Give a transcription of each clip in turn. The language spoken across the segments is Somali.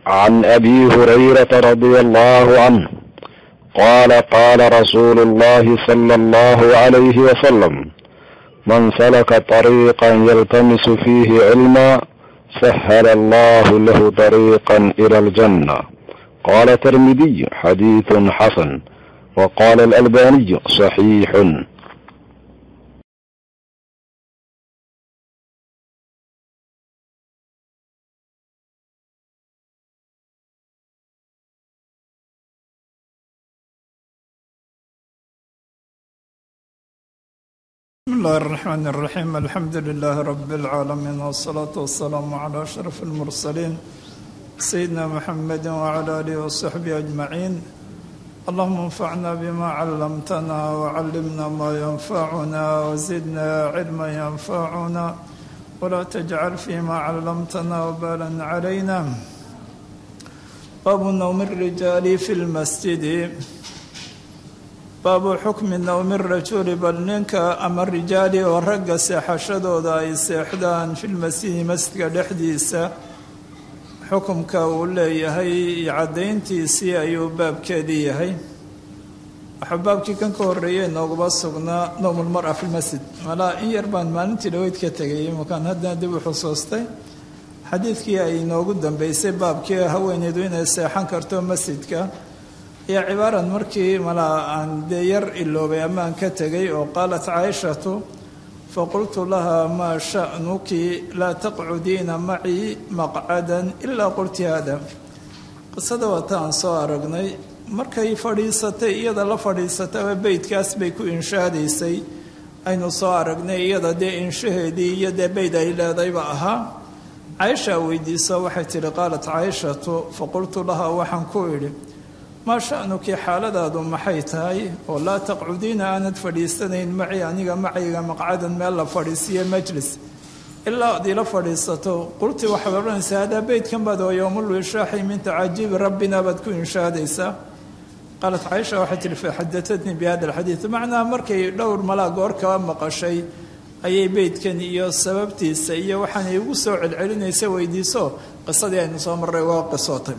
عن ابي هريره رضي الله عنه قال قال رسول الله صلى الله عليه وسلم من سلك طريقا يلتمس فيه علما سهل الله له طريقا الى الجنه قال الترمذي حديث حسن وقال الالباني صحيح بسم الله الرحمن الرحيم الحمد لله رب العالمين والصلاة والسلام على أشرف المرسلين سيدنا محمد وعلى آله وصحبه أجمعين اللهم انفعنا بما علمتنا وعلمنا ما ينفعنا وزدنا علما ينفعنا ولا تجعل فيما علمتنا وبالا علينا باب نوم الرجال في المسجد baabu xukmi nowmi rajuli bal ninka ama rijaali oo ragga seexashadooda ay seexdaan filmasjidi masjidka dhexdiisa xukumka uu leeyahay iyo caddayntiisii ayuu baabkeedii yahay waxaa baabkii kan ka horreeyay nooguba sugnaa nowmulmara filmasjid malaa in yar baan maalintii dhaweyd ka tegay imakaan haddana dib u xusuustay xadiidkii ay inoogu dambeysay baabkii haweeneydu inay seexan karto masjidka iyo cibaaran markii malaa aan dee yar iloobay amaan ka tegay oo qaalat caaishatu faqultu laha maa sha'nuki laa taqcudiina macii maqcadan ilaa qulti hada qisada waata aan soo aragnay markay fadhiisatay iyada la fadhiisataba beydkaas bay ku inshaadaysay aynu soo aragnay iyada dee inshaheedii iyo dee beyd ay leedayba ahaa caaisha weydiiso waxay tidhi qaalat caaishatu faqultu laha waxaan ku idhi maa sha'nuki xaaladaadu maxay tahay oo laa taqcudiina aanad fadhiisanayn maci aniga macayga maqcadan meel la fadhiisiyo majlis ilaa ad ila fadhiisato qulti waxaad odhanaysaa hadaa beydkan baad oo yowmulwishaaxi min tacaajibi rabbina baad ku inshaadaysaa qaalat caaisha waxay tihi faxadatatnii bi hada alxadiid macnaha markay dhowr malaa goor kaba maqashay ayay beydkan iyo sababtiisa iyo waxaanay ugu soo celcelinaysa weydiiso qisadii aynu soo marray waa qisootay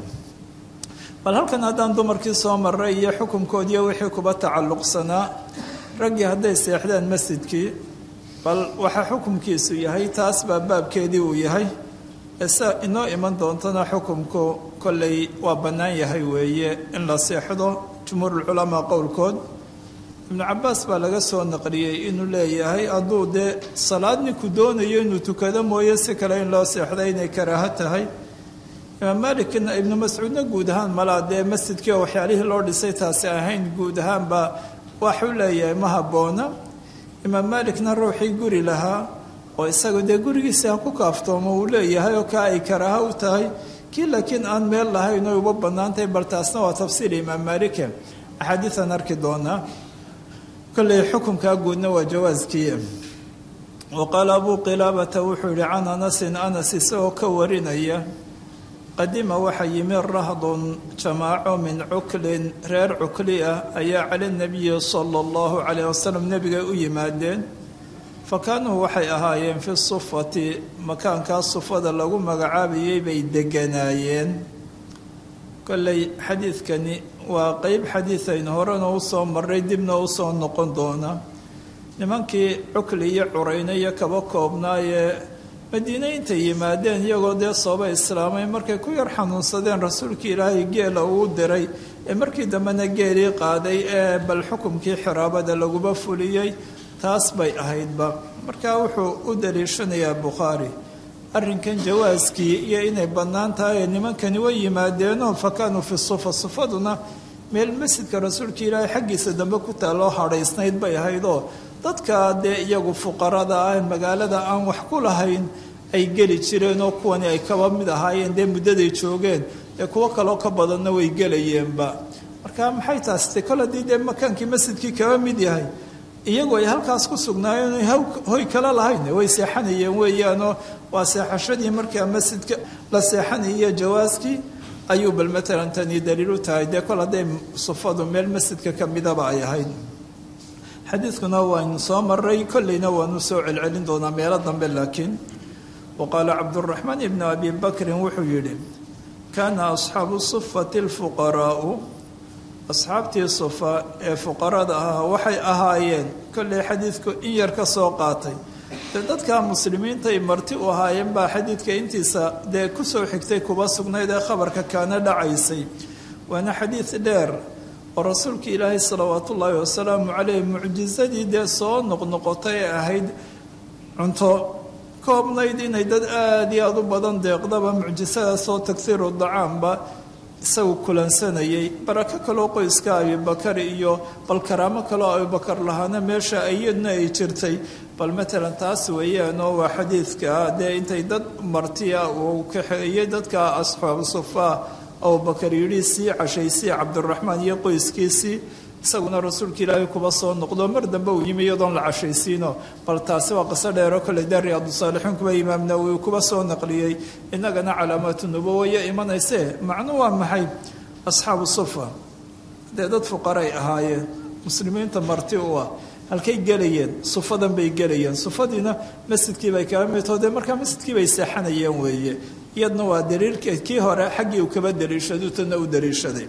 bal halkan haddaan dumarkii soo maray iyo xukunkoodiiyo wixii kuba tacalluqsanaa raggii hadday seexdaan masjidkii bal waxaa xukumkiisu yahay taas baa baabkeedii uu yahay ese inoo iman doontana xukumku kolley waa bannaan yahay weeye in la seexdo jumhuurulculamaa qowlkood ibnu cabbaas baa laga soo naqliyey inuu leeyahay hadduu dee salaad ninku doonayo inuu tukado mooye si kale in loo seexda inay karaaho tahay imaam maalikna ibnu mascuudna guud ahaan malaa dee masjidkii oo waxyaalihii loo dhisay taasi ahayn guud ahaanba waxuu leeyahay ma habboona imaam maalikna ruuxii guri lahaa oo isagu dee gurigiisi ha ku kaaftoomo uu leeyahay oo kaa ay karaaha u tahay kii laakiin aan meel lahayn oy uba bannaantahay bal taasna waa tafsiil imaam maalike axaadiiaan arki doonaa kolley xukunkaa guudna waa jawaaskii wa qaala abuu qilaabata wuxuu yihi can anasin anas isagoo ka warinaya qadima waxaa yimi rahdun jamaaco min cuklin reer cukli ah ayaa cala nabiyi sala allahu calayh wasalam nebiga u yimaadeen fa kaanuu waxay ahaayeen fi sufati makaankaas sufada lagu magacaabayay bay deganaayeen kolley xadiidkani waa qeyb xadiid aynu horena u soo marray dibna u soo noqon doona nimankii cukli iyo curayna iyo kaba koobnaayee madiine intay yimaadeen iyagoo dee sooba islaamay markay ku yar xanuunsadeen rasuulkii ilaahay geela uu diray ee markii dambena geelii qaaday ee bal xukumkii xiraabada laguba fuliyey taas bay ahaydba markaa wuxuu u daliishanayaa bukhaari arrinkan jawaaskii iyo inay bannaan tahay nimankani way yimaadeenoo fa kaanuu fi sufa sufaduna meel masjidka rasuulka ilaahay xaggiisa dambe ku taalloo hadhaysnayd bay ahaydoo dadka dee iyagu fuqarada ah magaalada aan wax ku lahayn ay geli jireen oo kuwani ay kaba mid ahaayeen dee muddaday joogeen ee kuwo kaloo ka badanna way gelayeenba marka maxay taas te kol haddii dee makaankii masjidkii kaba mid yahay iyagu ay halkaas ku sugnaayeen oy hoy kala lahayn way seexanayeen weeyaanoo waa seexashadii markaa masjidka la seexanayo jawaaskii ayuu bal matalan tani daliil u tahay dee kol hadday sufadu meel masjidka ka midaba ay ahayd xadiidkuna waaynu soo maray kolleyna waanu soo celcelin doonaa meelo dambe laakiin wa qaala cabduraxmaan ibnu abi bakrin wuxuu yidhi kaana asxaabu sufati alfuqaraa'u asxaabtii sufa ee fuqarada ahaa waxay ahaayeen kollay xadiidku in yar ka soo qaatay dee dadka muslimiintay marti u ahaayeen baa xadiidka intiisa dee kusoo xigtay kuba sugnayd ee khabarka kaana dhacaysay waana xadiid dheer oo rasuulka ilaahay salawaatu ullaahi wasalaamu caleyh mucjisadii dee soo noqnoqotay ee ahayd cunto koobnayd inay dad aada iyo aada u badan deeqdaba mucjisadaasoo taghiiru dacaamba isagu kulansanayay barako kaloo qoyska abibakar iyo bal karaamo kaloo abibakar lahaana meesha iyadna ay jirtay bal matalan taas weeyaanoo waa xadiidka dee intay dad martiya uu kaxeeyey dadka asxaabu sufaa abubakar yidhi sii cashaysii cabdiraxmaan iyo qoyskiisii isaguna rasuulka ilaahay kuba soo noqdo mar dambe uu yimi iyadoon la cashaysiino bal taasi waa qiso dheero kolley dee riyaadu-saalixiin kuba imaam nawowi kuba soo naqliyey innagana calaamaatu nubuwaya imanaysee macnu waa maxay asxaabu sufa dee dad fuqaray ahaayeen muslimiinta marti u ah halkay gelayeen sufadan bay gelayeen sufadiina masjidkii bay kaga midtoo dee markaa masjidkii bay seexanayeen weeye iyadna waa daliilka kii hore xaggii uu kaba daliishadu tana u daliishaday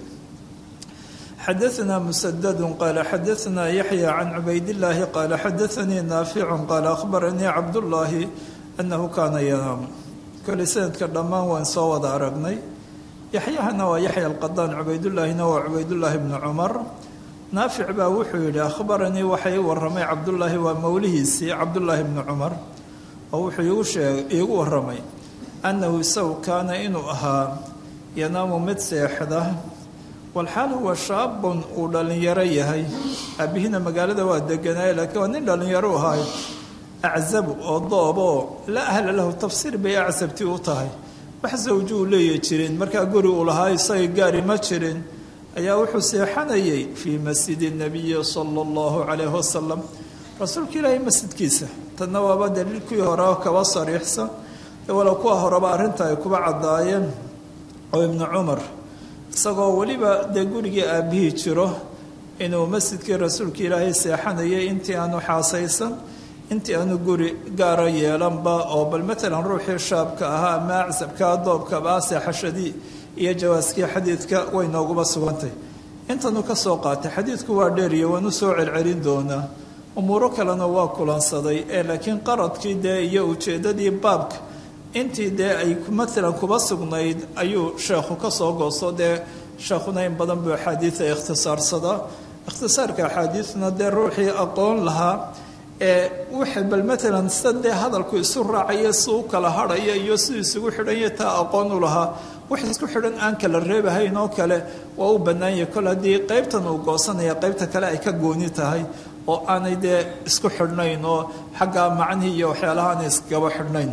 xadaثna msdd qala xadaثna yaحyى can cubaydالlahi qala xadaثanii naaficu qala akhbaranii cabdالlahi anahu kana yanaamu kole sanadka dhammaan waan soo wada aragnay yaxyahana waa yaxya alqadaan cubaydullaahina waa cubaydullaahi bnu cumar naafic baa wuxuu yihi akhbaranii waxay waramay cabdullaahi waa mowlihiisii cabdullaahi bnu cumar oo wuxuu iigu waramay annahu isagu kaana inuu ahaa yanaamu mid seexda walxaal huwa shaabun uu dhallinyaro yahay aabbihiina magaalada waa deganaaye laakiin waa nin dhallinyaro ahay aczabu oo dooboo laa ahla lahu tafsiir bay acsabti u tahay wax sawjo uu leeya jirin markaa guri uu lahaa isaga gaari ma jirin ayaa wuxuu seexanayay fii masjidi nabiyi sala allahu calayhi wasalam rasuulka ilaahay masjidkiisa tanna waaba daliilkii hore kaba sariixsan walow kuwa horeba arrinta ay kuba caddaayeen oo ibnu cumar isagoo weliba dee gurigii aabbihii jiro inuu masjidkii rasuulka ilaahay seexanayay intii aanu xaasaysan intii aanu guri gaara yeelanba oo bal matalan ruuxii shaabka ahaa ama acsabkaa doobkaba seexashadii iyo jawaaskii xadiidka way nooguba sugantay intanu ka soo qaatay xadiidku waa dheeriyo waanu soo celcelin doonaa umuuro kalena waa kulansaday ee laakiin qaradkii dee iyo ujeeddadii baabka intii dee ay matalan kuba sugnayd ayuu sheekhu ka soo goosto dee sheekhuna in badan buu axaadiida ikhtisaarsadaa ikhtisaarka axaadiidna dee ruuxii aqoon lahaa ee waxa bal matalan sida dee hadalku isu raacaya si u kala hadhaya iyo siduu isugu xidhanya taa aqoon u lahaa wax isku xidhan aan kala reebahayn oo kale waa u bannaanyah kol haddii qaybtan uu goosanaya qaybta kale ay ka gooni tahay oo aanay dee isku xidhnayn oo xagga macnihii iyo waxyaalaha aanay iskaba xidhnayn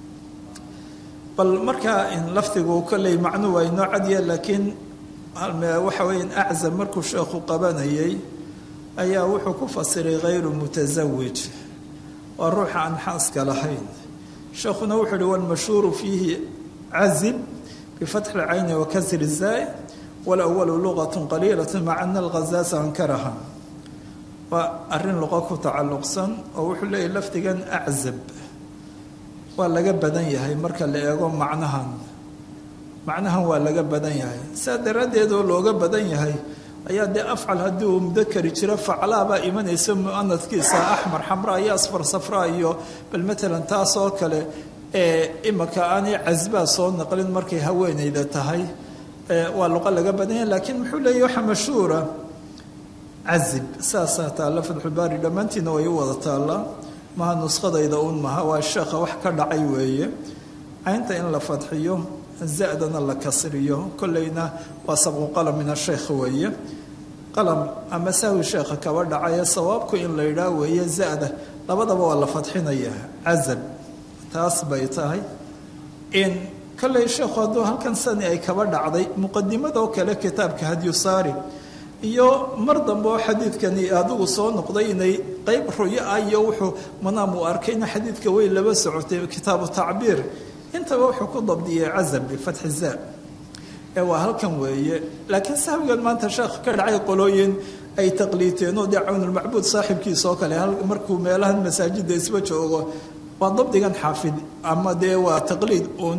bal markaa lafdigu kolley macnu waa inoo cadiya laakiin waxa weya aczam markuu sheekhu qabanayay ayaa wuxuu ku fasiray hayru mutasawij waa ruuxa aan xaaska lahayn sheekhuna wuxuu uhi walmashhuuru fiihi cazib bifatxi lcayni wa kasri zaai walawalu lugat qaliilat maca ana alghazaasa ankaraha waa arrin luqo ku tacalluqsan oo wuxuu leeyahy lafdigan aczab waa laga badan yahay marka la eego macnahan macnahan waa laga badan yahay saa daraaddeed oo looga badan yahay ayaa dee afcal haddii uu mudakari jiro faclaabaa imanaysa muanadkiisa axmar xamraa iyo asfar safraa iyo bal matalan taas oo kale ee imaka aanay casbaa soo naqlin markay haweenayda tahay waa luqo laga badan yahay laakiin muxuu leeyahy waxa mashhuura cazib saasaa taalla fatxulbaari dhammaantiina way u wada taallaa maha nuskhadayda uun maha waa sheekha wax ka dhacay weeye caynta in la fadxiyo zadana la kasriyo kolleyna waa sabqu qalam min asheekh weeye qalam ama sahwi sheekha kaba dhacaya sawaabku in la yidhaah weeye zada labadaba waa la fadxinaya cazab taas bay tahay in kolley sheekhu hadduu halkan sani ay kaba dhacday muqadimadoo kale kitaabka hadyusaari iyo mar dambe oo xadiidkani adigu soo noqday inay qeyb ruyo ah iyo wuxuu manaam uu arkayna xadiidka way laba socotay kitaabu tacbiir intaba wuxuu ku dabdiyay cazab bifatxi za ee waa halkan weeye laakiin sahwigan maanta sheekh ka dhacay qolooyin ay taqliiteen oo dee cawnulmacbuud saaxibkiisa oo kale markuu meelahan masaajida isba joogo waa dabdigan xaafid ama dee waa taqliid uun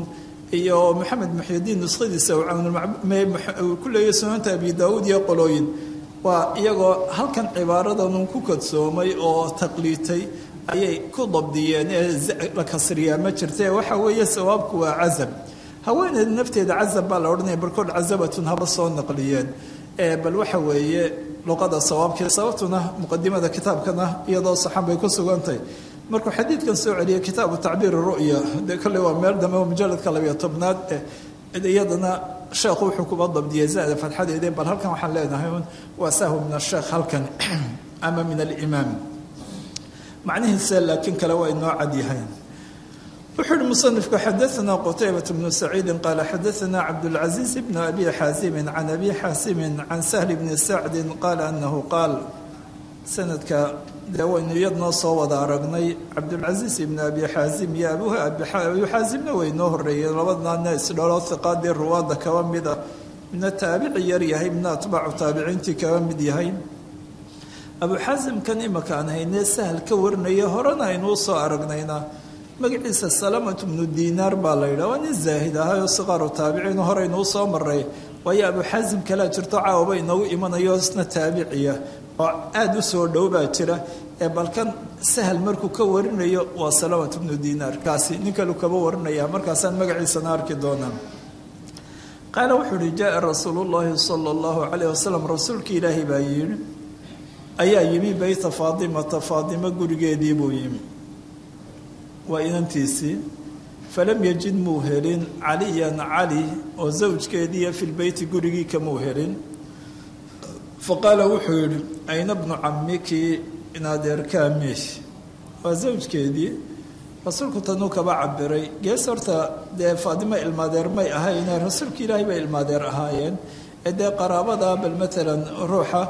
iyo maxamed muxyidiin nuskhadiisa uu ku leeyahy sunanta abi daawuud iyo qolooyin waa iyagoo halkan cibaaradanun ku kadsoomay oo taqliitay ayay ku dabdiyeen ee la kasriyaa ma jirta waxa weeye sawaabku waa casab haweeneeda nafteeda casab baa la odhanaya barkood casabatun haba soo naqliyeen bal waxa weeye luqada sawaabkii sababtuna muqadimada kitaabkana iyadoo saxan bay ku sugantahay markuu xadiidkan soo celiyay kitaabu tacbiir ru'ya de kolle waa meel dambe oo mujaladka labiyo tobnaad iyadana sheekhu wuxuu kuba dabdiyay zaada fatxadeedee bal halkan waxaan leenahay un waa sahwu min asheekh halkan ama min alimaam macnihiisa laakiin kale waa inoo cad yahay wuxuu uhi musanifku xadaana qutaybat bnu saciidi qaala xadaana cabdاlcaziiz bn abi xaasimin can abi xaasimin can sahli bni sacdi qaala anahu qaal sanadka dee waynu iyadnoo soo wada aragnay cabdulcasiis ibnu abi xaasim iyo abu abi xaasimna way noo horeeyeen labadnaana isdhalo hiqaadii ruwaadda kaba mida midna taabici yar yahay midna atbaacu taabiciintii kaba mid yahay abu xaasimkan imaka aan haynee sahal ka warinaya horena aynuu soo aragnayna magaciisa salamatu bnu dinaar baa la yidhaha waa nin zaahid ahaayoo siqaaru taabiciin horeynuu soo maray waayo abu xaasim kalea jirto caawaba inoogu imanayo isna taabiciya oo aada u soo dhow baa jira ee balkan sahal markuu ka warinayo waa salamat bnu dinaar kaasi nin kalu kaba warinaya markaasaan magaciisana arki doonaa qaala wuxuu uhi jaaa rasuulu llaahi sala allahu calayh wasalam rasuulkii ilaahi baa yidhi ayaa yimi beyta faadimata faadimo gurigeedii buu yimi waa inantiisii falam yajid muu helin caliyan cali oo zawjkeediiyo fi lbeyti gurigii kamuu helin faqaala wuxuu yidhi ayna bnu camiki inadeerkaa meesh waa zawjkeedii rasuulku tanuu kaba cabiray gees horta dee faadimo ilmaadeer may ahayne rasuulka ilaahay bay ilmaadeer ahaayeen ee dee qaraabada bal matalan ruuxa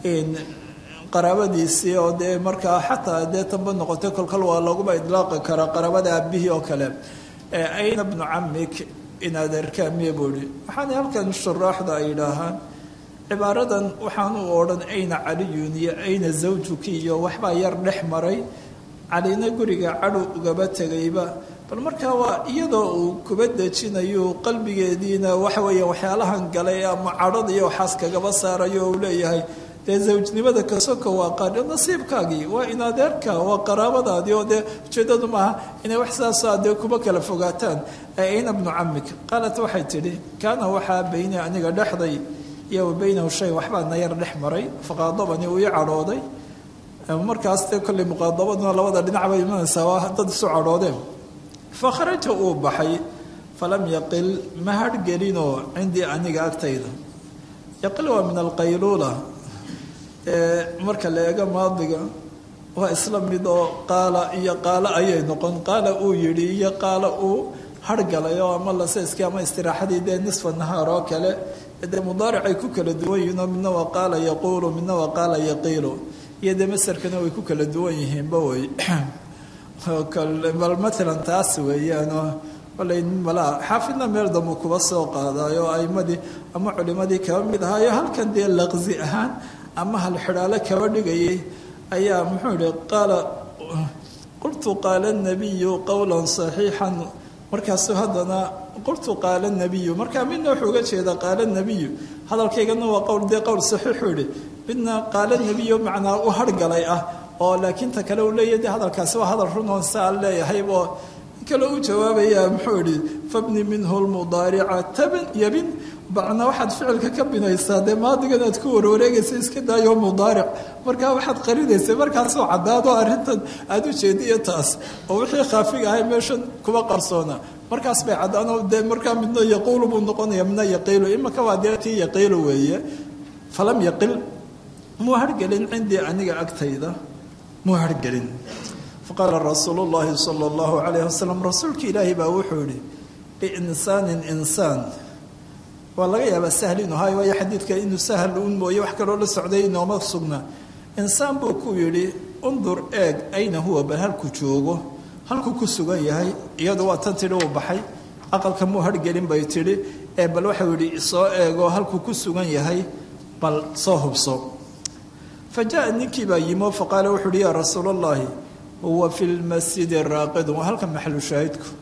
qaraabadiisii oo dee markaa xataa dee tanba noqotay kolkol waa laguba idlaaqi karaa qaraabada aabihii oo kale ayna bnu camik inadeerkaa mee buu ihi waxaana halkan shuraaxda ay yidhaahaan cibaaradan waxaan u odhan ayna caliyun iyo ayna zawjuki iyo waxbaa yar dhex maray calina guriga cadhow ugaba tegayba bal markaa waa iyadoo uu kuba dejinayo qalbigeediina waxa weeye waxyaalahan galay ama cadhada iyo waxaas kagaba saarayo uu leeyahay dee zawjnimada kasoko waa qaadhi nasiibkaagii waa inadeerka waa qaraabadaadii oo dee ujeedadu maaha inay wax saasa dee kuba kala fogaataan ayna bnu camik qaalat waxay tidhi kaana waxaa bayni aniga dhexday iyo wa baynahu shay waxbaa na yar dhex maray faqaadabani uu ii cadhooday markaas dee kolley muqaadabaduna labada dhinac bay imanaysaa waa dad isu cadhoodeen fa kharaja uu baxay falam yaqil ma harhgelinoo cindii aniga agtayda yaqil waa min alqayluula marka la eego maadiga waa isla mid oo qaala iyo qaalo ayay noqon qaala uu yidhi iyo qaala uu hargalay oo ama laseyskii ama istiraaxadii dee nisfa nahaar oo kale dee mudaaricay ku kala duwan yihiin oo midna waa qaala yaquulu midna waa qaala yaqiilu iyo dee masarkana way ku kala duwan yihiinba wey bal maalan taas weeyaanoo koley malaa xaafidna meel dambu kuba soo qaadayo aimadii ama culimadii kaba mid ahaayo halkan dee laqsi ahaan ama hal xidhaalo kaba dhigayay ayaa muxuu yihi qaala qultu qaala nabiyu qowla saxiixan markaasuu haddana qultu qaala nabiyu markaa midna wuxuu uga jeedaa qaala nabiyu hadalkaygana waa qowl dee qowl saxiixuu yihi midna qaala nabiyu macnaa u hargalay ah oo laakiin ta kale uu leeyahy de hadalkaasi waa hadal runoon saa leeyahay oo kale u jawaabaya muxuu yihi fabni minhu lmudaarica taban yabin bacna waxaad ficilka ka binaysaa dee maadigan aad ku warwareegaysa iska daayo mudaaric markaa waxaad qarinaysa markaasoo caddaado arrintan aada u jeediyo taas oo wixii khaafiga ahay meeshan kuma qarsoona markaas bay caddaano dee markaa midna yaquulu buu noqonaya midna yaqiilu imaka waa dee tii yaqiilu weeye falam yaqil muu hargelin cindii aniga agtayda muu hargelin faqaala rasuulu llahi sala allahu calayh wasalam rasuulka ilaahi baa wuxuu yihi liinsaanin insaan waa laga yaabaa sahl inuu hayo waayo xadiidka inuu sahal un mooye wax kaloo la socday inooma sugna insaan buu ku yidhi undur eeg ayna huwa bal halkuu joogo halkuu ku sugan yahay iyadu waa tan tidhi uu baxay aqalka muu hargelin bay tidhi ee bal waxau yidhi soo eego halkuu ku sugan yahay bal soo hubso fa jaa ninkii baa yimo faqaala wuxuu uhi yaa rasuul allahi huwa fi lmasjidi raaqidun waa halka maxalu shaahidku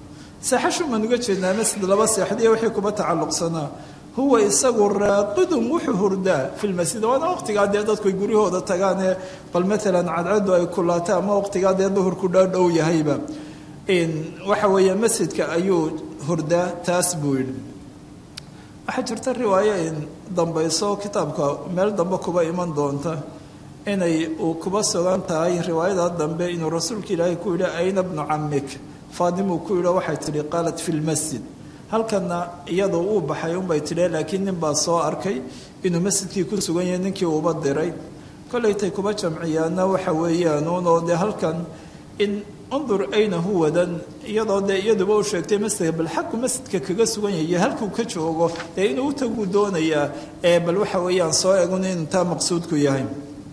seexashumaan uga jeednaa masjid laba seexdiya wixii kuba tacalluqsanaa huwa isagu raaqidun wuxuu hurdaa fi lmasjid waana waqtigaa dee dadku ay guryahooda tagaanee bal maalan cadcadu ay kulaata ama waqtigaa dee duhurku dhoodhow yahayba waxa weeye masjidka ayuu hurdaa taas buu yidhi waxaa jirta riwaayo in dambayso kitaabka meel dambe kuba iman doonta inay uu kuba sugan tahay riwaayada dambe inuu rasuulka ilaahay ku yidhi ayna bnu camik faadimuu ku yidhi waxay tidhi qaalat fi lmasjid halkanna iyadoo uu baxay unbay tidhi laakiin nin baa soo arkay inuu masjidkii ku sugan yahay ninkii uuba diray kollaytay kuba jamciyaana waxa weeyaan uunoo dee halkan in undur ayna huwadan iyadoo dee iyaduba u sheegtay masjidka bal xaggu masjidka kaga sugan yahay halkuu ka joogo dee inuu utaguu doonayaa ee bal waxa weeyaan soo egun inuu taa maqsuudku yahay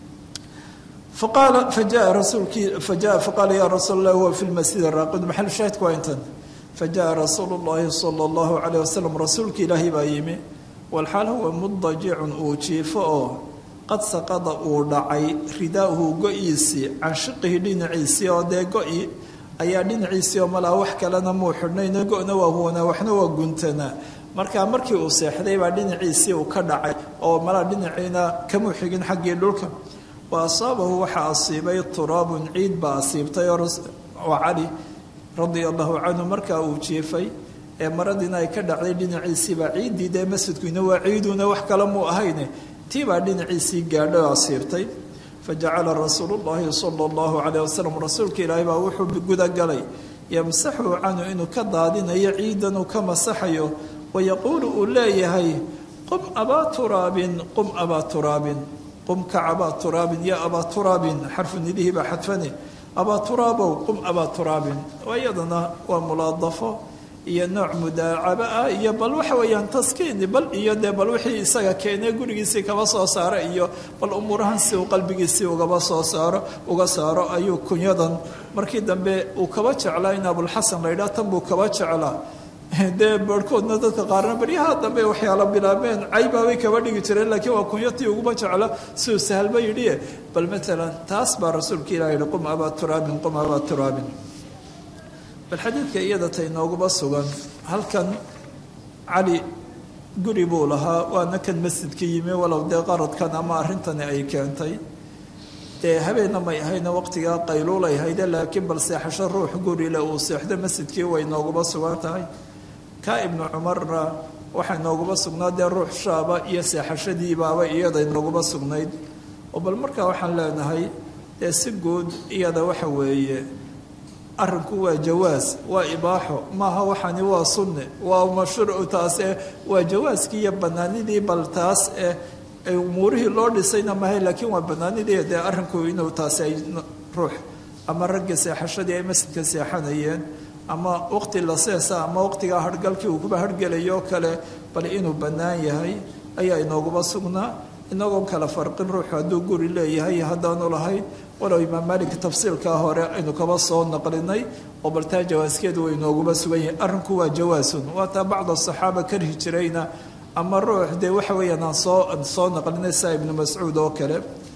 faqaala fajaءa rasuulkii fajaءa faqaala ya rasuul allah huwa fi lmasjid raaqid maxal shaahidku waa intan fajaءa rasuulu اllahi salى اllahu calayh wasalam rasuulki ilaahi baa yimi walxaal huwa mudajicun uu jiifo oo qad saqada uu dhacay ridaauhu go-iisii can shiqihi dhinaciisii oo dee go-i ayaa dhinaciisii oo malaa wax kalena muu xidhnayno go-na waa huwanaa waxna waa guntanaa markaa markii uu seexday baa dhinaciisii uu ka dhacay oo malaa dhinaciina kamuu xigin xaggii dhulka wa asaabahu waxaa asiibay turaabun ciid baa asiibtay oo cali radia allahu canhu markaa uu jiifay ee maradiina ay ka dhacday dhinaciisiibaa ciiddii dee masjidkuina waa ciiduna wax kale muu ahayne tii baa dhinaciisii gaadhay oo asiibtay fajacala rasuulu llahi sala allahu calayh wasalam rasuulka ilaahay baa wuxuu gudagalay yamsaxu canhu inuu ka daadinayo ciidan uu ka masaxayo wayaquulu uu leeyahay qum abaa turaabin qum abaa turaabin qum kac abaa turaabin ya abaa turaabin xarfu nidihii baa xadfane abaa turaabow qum abaa turaabin iyadana waa mulaadafo iyo nooc mudaacabo ah iyo bal waxa weeyaan taskiini bal iyo dee bal wixii isaga keenee gurigiisii kaba soo saaro iyo bal umuurahan si uu qalbigiisii ugaba soo saaro uga saaro ayuu kunyadan markii dambe uu kaba jeclaa in abulxasan la yidhaha tan buu kaba jeclaa dee barhkoodna dadka qaarna baryaha dambe waxyaala bilaabeen caybaabay kaba dhigi jireen laakiin waa kunyatii uguba jecla siduu sahalba yidhi bal maalan taas baa rasuulka ilah yihi qum abaa turaabin qum abaa turaabin bal xadiidka iyada tay nooguba sugan halkan cali guri buu lahaa waana kan masjidka yimi walow dee qaradkan ama arrintani ay keentay dee habeenna may ahayna waqtigaa qayluulay hayde laakiin bal seexasho ruux gurile uu seexdo masjidkii way nooguba sugan tahay ka ibnu cumarna waxay nooguba sugnaa dee ruux shaaba iyo seexashadiibaaba iyaday nooguba sugnayd oo bal markaa waxaan leenahay dee si guud iyada waxa weeye arrinku waa jawaas waa ibaaxo maaha waxani waa sunne waa mashruucu taas eh waa jawaaskii iyo banaanidii bal taas eh umuurihii loo dhisayna mahay laakiin waa banaanidii dee arrinku inuu taasi ay ruux ama ragga seexashadii ay masjidka seexanayeen ama waqti la seesa ama waqtigaa harhgalkii uu kuba harhgelayo kale bal inuu bannaan yahay ayaa inooguba sugnaa inagoon kala farqin ruuxu hadduu guri leeyahay haddaanu lahayn walow imaam maalik tafsiilkaa hore aynu kaba soo naqlinay oo baltaa jawaaskeedu way nooguba sugan yahay arrinku waa jawaasun waataa bacda saxaaba karhi jirayna ama ruux dee waxa weeyaan aan soo soo naqlinay saa ibnu mascuud oo kale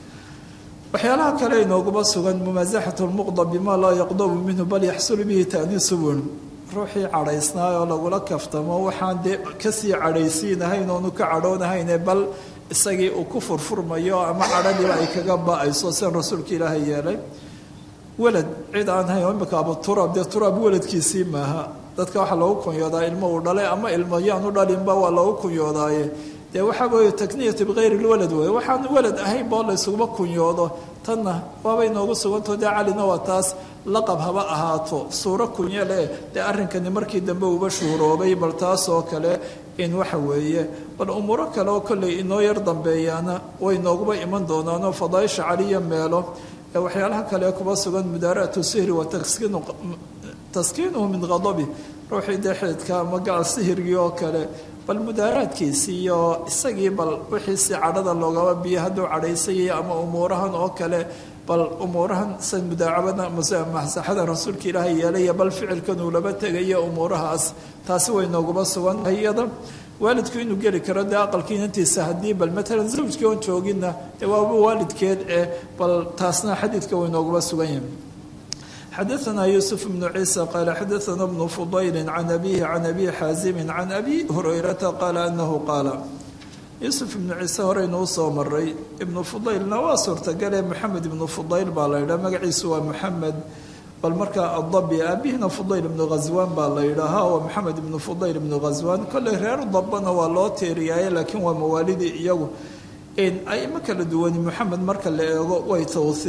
waxyaalaha kale inooguba sugan mumaasaxat lmuqda bima laa yaqdabu minhu bal yaxsulu bihi taaniisu wen ruuxii cadhaysnaa oo lagula kaftamo waxaan dee kasii cadhaysiinahayn oonu ka cadhoonahayne bal isagii uu ku furfurmayo ama cadhadiiba ay kaga ba-ayso sian rasuulka ilaahay yeelay welad cid aan hayn imika abu turaab dee turaab weladkiisii maaha dadka waxaa loogu kunyoodaa ilmo uu dhalay ama ilmo yaanu dhalinba waa loogu kunyoodaaye dee waxaa weeye takniyatu bikayri lwalad wey waxaan walad ahayn boo la ysuguma kunyoodo tanna waabay noogu sugantao dee calina waa taas laqab haba ahaato suuro kunyo leh dee arrinkani markii dambe uba shuuroobay bal taas oo kale in waxa weeye bal umuuro kale oo kolley inoo yar dambeeyaana way nooguba iman doonaanoo fadaaisha caliya meelo ee waxyaalaha kale kuba sugan mudaara'atu sihri wa taskiinu taskiinuhu min qadabi ruuxii dee xididka ama gacal sihirgii oo kale bal mudaaraadkiisii iyo isagii bal wixiisi cadhada loogaba biyo hadduu cadhaysayay ama umuurahan oo kale bal umuurahan sa mudaacabada masaxada rasuulka ilaahay yeelaya bal ficilkan uu laba tegayo umuurahaas taasi way nooguba sugan tahay iyada waalidku inuu geli karo dee aqalkii inantiisa haddii bal matalan zawjkii oon jooginna dee waaba waalidkeed eh bal taasna xadiidka way nooguba sugan yahay xadaanaa yuusuf bnu ciisa qaala xadaana bnu fudayli can abihi can abi xaasimin can abi hurayrata qaala anahu qaala yuusuf ibnu ciise horeynu usoo maray ibnu fudaylna waa suurtagale maxamed ibnu fudayl baa la yidhaha magaciisu waa maxamed bal markaa adabi aabihina fudayl ibnu ghaswaan baa la yidhaahaa waa maxamed ibnu fudayl ibnu ghaswaan kolley reer dabana waa loo teeriyaaye laakiin waa mawaalidii iyagu aimo kala duwani maxamed marka la eego way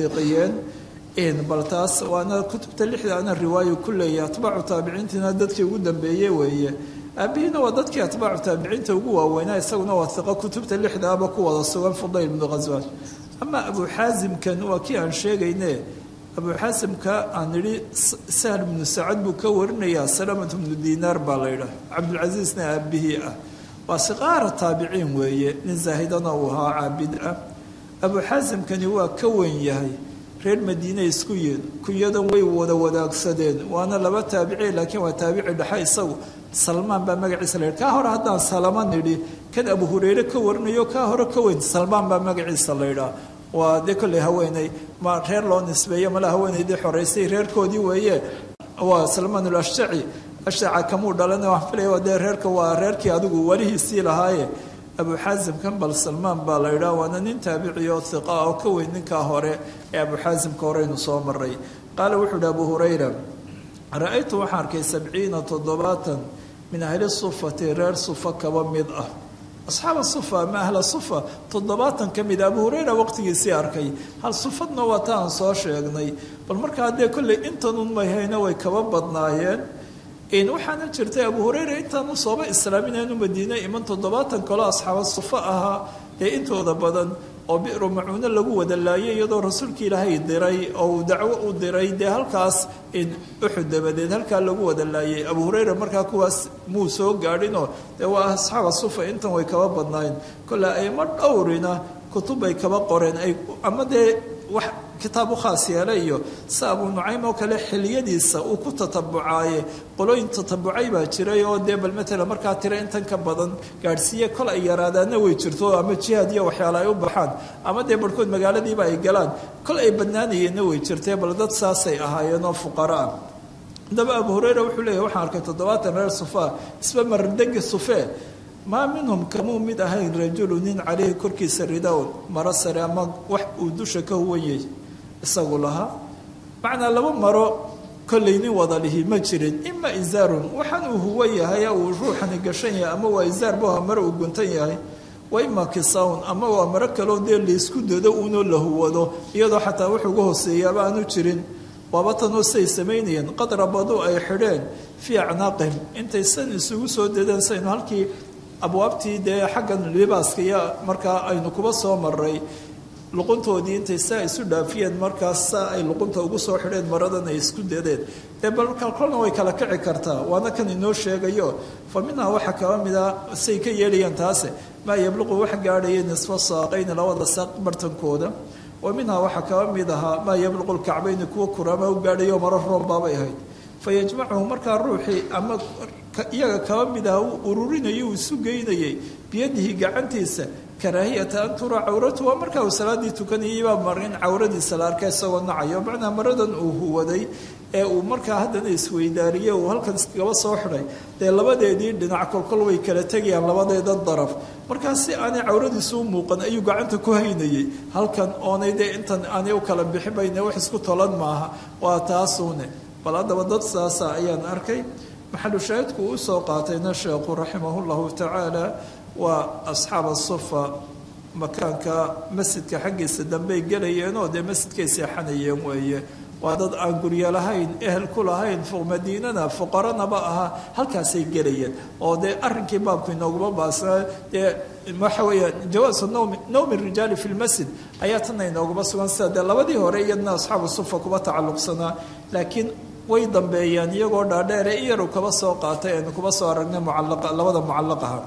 tawhiiqiyeen bal taas waana kutubta lixda ana riwaayo ku leeyahay atbaacu taabiciintiina dadkii ugu dambeeye weeye aabihiina waa dadkii atbaacu taabiciinta ugu waaweynaa isaguna waa hiqo kutubta lixdaaba ku wada sugan fudayl ibnu ghaswaan ama abu xaasimkan waa kii aan sheegayne abu xaasimka aan idhi sahl ibnu sacad buu ka warinayaa salamat ibnu diinaar baa la yidhaah cabdulcasiisna aabihii ah waa siqaara taabiciin weeye nin zaahidana uu ahaa caabid ah abu xaasimkani waa ka weyn yahay reer madiine isku yiin kunyadan way wada wadaagsadeen waana laba taabici laakiin waa taabici dhexe isagu salmaan baa magaciisa la yidhi kaa hore haddaan salama nidhi kan abu hureyre ka warinayo kaa hore ka weyn salmaan baa magaciisa la yidhaah waa dee kolley haweeney ma reer loo nisbeeyo mala haweeneydii xoreysay reerkoodii weeye waa salmaan ulashjaci ashjaca kamuu dhalan waxaan filaya dee reerka waa reerkii adigu walihiisii lahaaye abu xaasimkan bal salmaan baa la yidhaha waana nin taabici oo hiqa oo ka weyn ninkaa hore ee abu xaasimka horeynu soo maray qaala wuxuu ihi abu hurayra ra-aytu waxaan arkay sabciina toddobaatan min ahli sufati reer sufa kaba mid ah asxaaba sufa ama ahla sufa toddobaatan ka mid abu hureyra waqtigiisii arkay hal sufadna waa ta aan soo sheegnay bal markaa dee kolley intanun mayhayna way kaba badnaayeen waxaana jirtay abu hureyra intaanu sooba islaaminaanu madiine iman toddobaatan kaloo asxaaba sufa ahaa ee intooda badan oo biru macuuno lagu wada laayay iyadoo rasuulka ilaahay diray oo uu dacwo u diray dee halkaas uxud dabadeed halkaa lagu wada laayay abu hureyra markaa kuwaas muu soo gaadhinoo dee waa asxaaba sufa intan way kaba badnaayeen kolle ayma dhowrina kutub bay kaba qoreen ay ama dee wax kitaab u khaas yeela iyo si abu nucaym oo kale xiliyadiisa uu ku tatabucaaye qolooyin tatabucay baa jiray oo dee bal matala markaa tira intan ka badan gaadhsiiye kol ay yaraadaanna way jirto ama jihaad iyo waxyaala ay u baxaan ama dee barhkood magaaladiiba ay galaan kol ay badnaanayeenna way jirtee bal dad saasay ahaayeenoo fuqara ah haddaba abu hureyra wuxuu leeyahy waxaan arkay toddobaatan reer sufa isba mardegi sufee maa minhum kamuu mid ahayn rajulu nin caleyhi korkiisa ridawn maro sare ama wax uu dusha ka huwan yahay isagu lahaa macnaa laba maro kollay nin wada lihi ma jirin ima izaarun waxaan uu huwan yahay uu ruuxani gashan yahay ama waa izaar buha maro uu guntan yahay wa ima kisawn ama waa maro kaloo dee laysku dado uunoo la huwado iyadoo xataa wax uga hooseeyaaba aanu jirin waaba tanoo siay samaynayeen qad rabaduu ay xidheen fii acnaaqihim intay san isugu soo dadeen saynu halkii abwaabtii dee xaggan libaaska iyo markaa aynu kuba soo maray luquntoodii intay saa isu dhaafiyeen markaas saa ay luqunta ugu soo xidheen maradan ay isku dadeen dee balka kolna way kala kici kartaa waana kan inoo sheegayo fa minhaa waxaa kaba mida say ka yeelayaan taase maa yabluqu wax gaadhaya nisfa saaqayni labada saaq bartankooda wa minhaa waxaa kaba mid ahaa maa yabluqu lkacbayni kuwa kuraama u gaadhayo maro roobbaabay ahayd fa yajmacuhu markaa ruuxii ama iyaga kaba mid aha uu ururinayay uu isu geynayay biyadihi gacantiisa karaahiyata an turaa cawratu waa markaa uu salaaddii tukanayay baa mar in cawradiisa la arka isagoo nacayo macnaa maradan uu huwaday ee uu markaa haddana isweydaariyey uu halkan iskagaba soo xidhay dee labadeedii dhinac kolkol way kala tegayaan labadeeda daraf markaa si aanay cawradiisu u muuqan ayuu gacanta ku haynayay halkan oonay dee intan aanay u kala bixibayne wax isku tolan maaha waa taasuune bal haddaba dad saasa ayaan arkay maxalu shaahidku uu usoo qaatayna sheekhu raximahu llahu tacaala waa asxaaba sufa makaanka masjidka xaggiisa dambey gelayeenoo dee masjidkay seexanayeen weeye waa dad aan guryo lahayn ehel ku lahayn madiinana fuqaranaba ahaa halkaasay gelayeen oo dee arrinkii baabku inooguma baasnaa dee waxa weeyaan jawaasu nawmi nawmi rijaali fi lmasjid ayaa tana inooguma sugan sida dee labadii hore iyadna asxaabu sufa kuba tacalluqsanaa laakiin way dambeeyaan iyagoo dhaadheere iyaru kaba soo qaatay aynu kuba soo aragnay mucalaqa labada mucallaqaha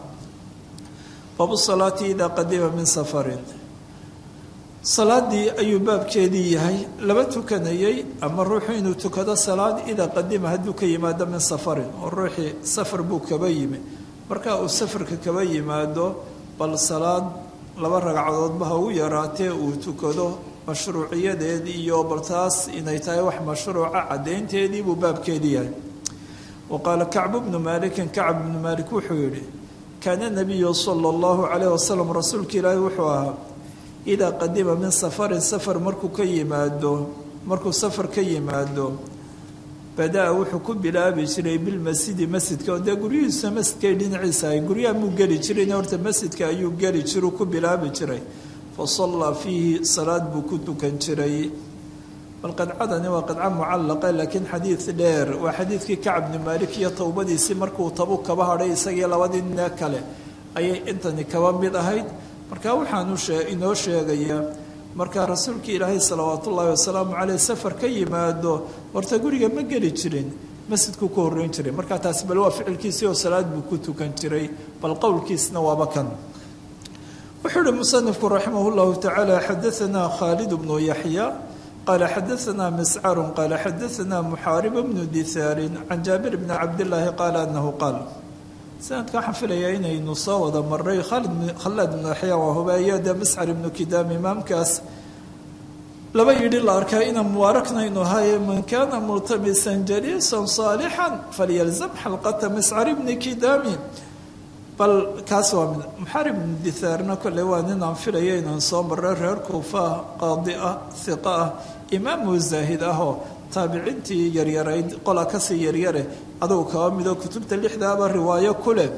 baabu salaati idaa qadima min safarin salaadii ayuu baabkeedii yahay laba tukanayay ama ruuxu inuu tukado salaad idaa qadima hadduu ka yimaado min safarin oo ruuxii safar buu kaba yimi marka uu safarka kaba yimaado bal salaad laba ragcadoodba ha ugu yaraatee uu tukado mashruuciyadeed iyo bal taas inay tahay wax mashruuca caddaynteedii buu baabkeedii yahay wa qaala kacbu bnu maalikin kacb bnu maalik wuxuu yidhi kaana nabiyu sala allahu calayh wasalam rasuulka ilaahi wuxuu ahaa idaa qadima min safarin safar markuu ka yimaado markuu safar ka yimaado badaa wuxuu ku bilaabi jiray bilmasjidi masjidka oo dee guryihiisa masjidkay dhinaciisa ahay guryaha muu geli jirin horta masjidka ayuu geli jiruu ku bilaabi jiray fa sallaa fiihi salaad buu ku tukan jiray bal qadcadani waa qadco mucallaqa laakiin xadiid dheer waa xadiidkii kacb bni maalik iyo towbadiisii markuu tabu kaba hadhay isagii labadii nine kale ayay intani kaba mid ahayd marka waxaanu inoo sheegayaa markaa rasuulkii ilaahay salawaatu ullaahi wasalaamu caleyh safar ka yimaado horta guriga ma geli jirin masjidkuu ku horreyn jiray markaa taasi bal waa ficilkiisii oo salaad buu ku tukan jiray bal qowlkiisna waaba kan wuxuu uhi musanifku raximah llahu tacaala xadaanaa khaalid bnu yaxya qaala xadaanaa miscarun qaala xadaanaa muxaarib bnu dithaarin can jaabir bni cabdillaahi qaala anahu qaal sanadka waxaan filayaa inaynu soo wada maray khaalid khallaad ibnu yaxya waa hubeeyo dee miscar ibnu kidaam imaamkaas laba yidhi la arkaa inaan mubaaraknaynu ahaye man kaana multamisan jaliisan saalixan falyalzam xalqata miscar ibni kidaami bal kaas waa mid muxaarib ibnu dithaarna kolley waa nin aan filaya inaan soo maray reer kuufa ah qaadi ah hiqa ah imaamu zaahid ahoo taabiciintii yaryarayd qola kasii yaryare adugu kaba midoo kutubta lixdaaba riwaayo ku leh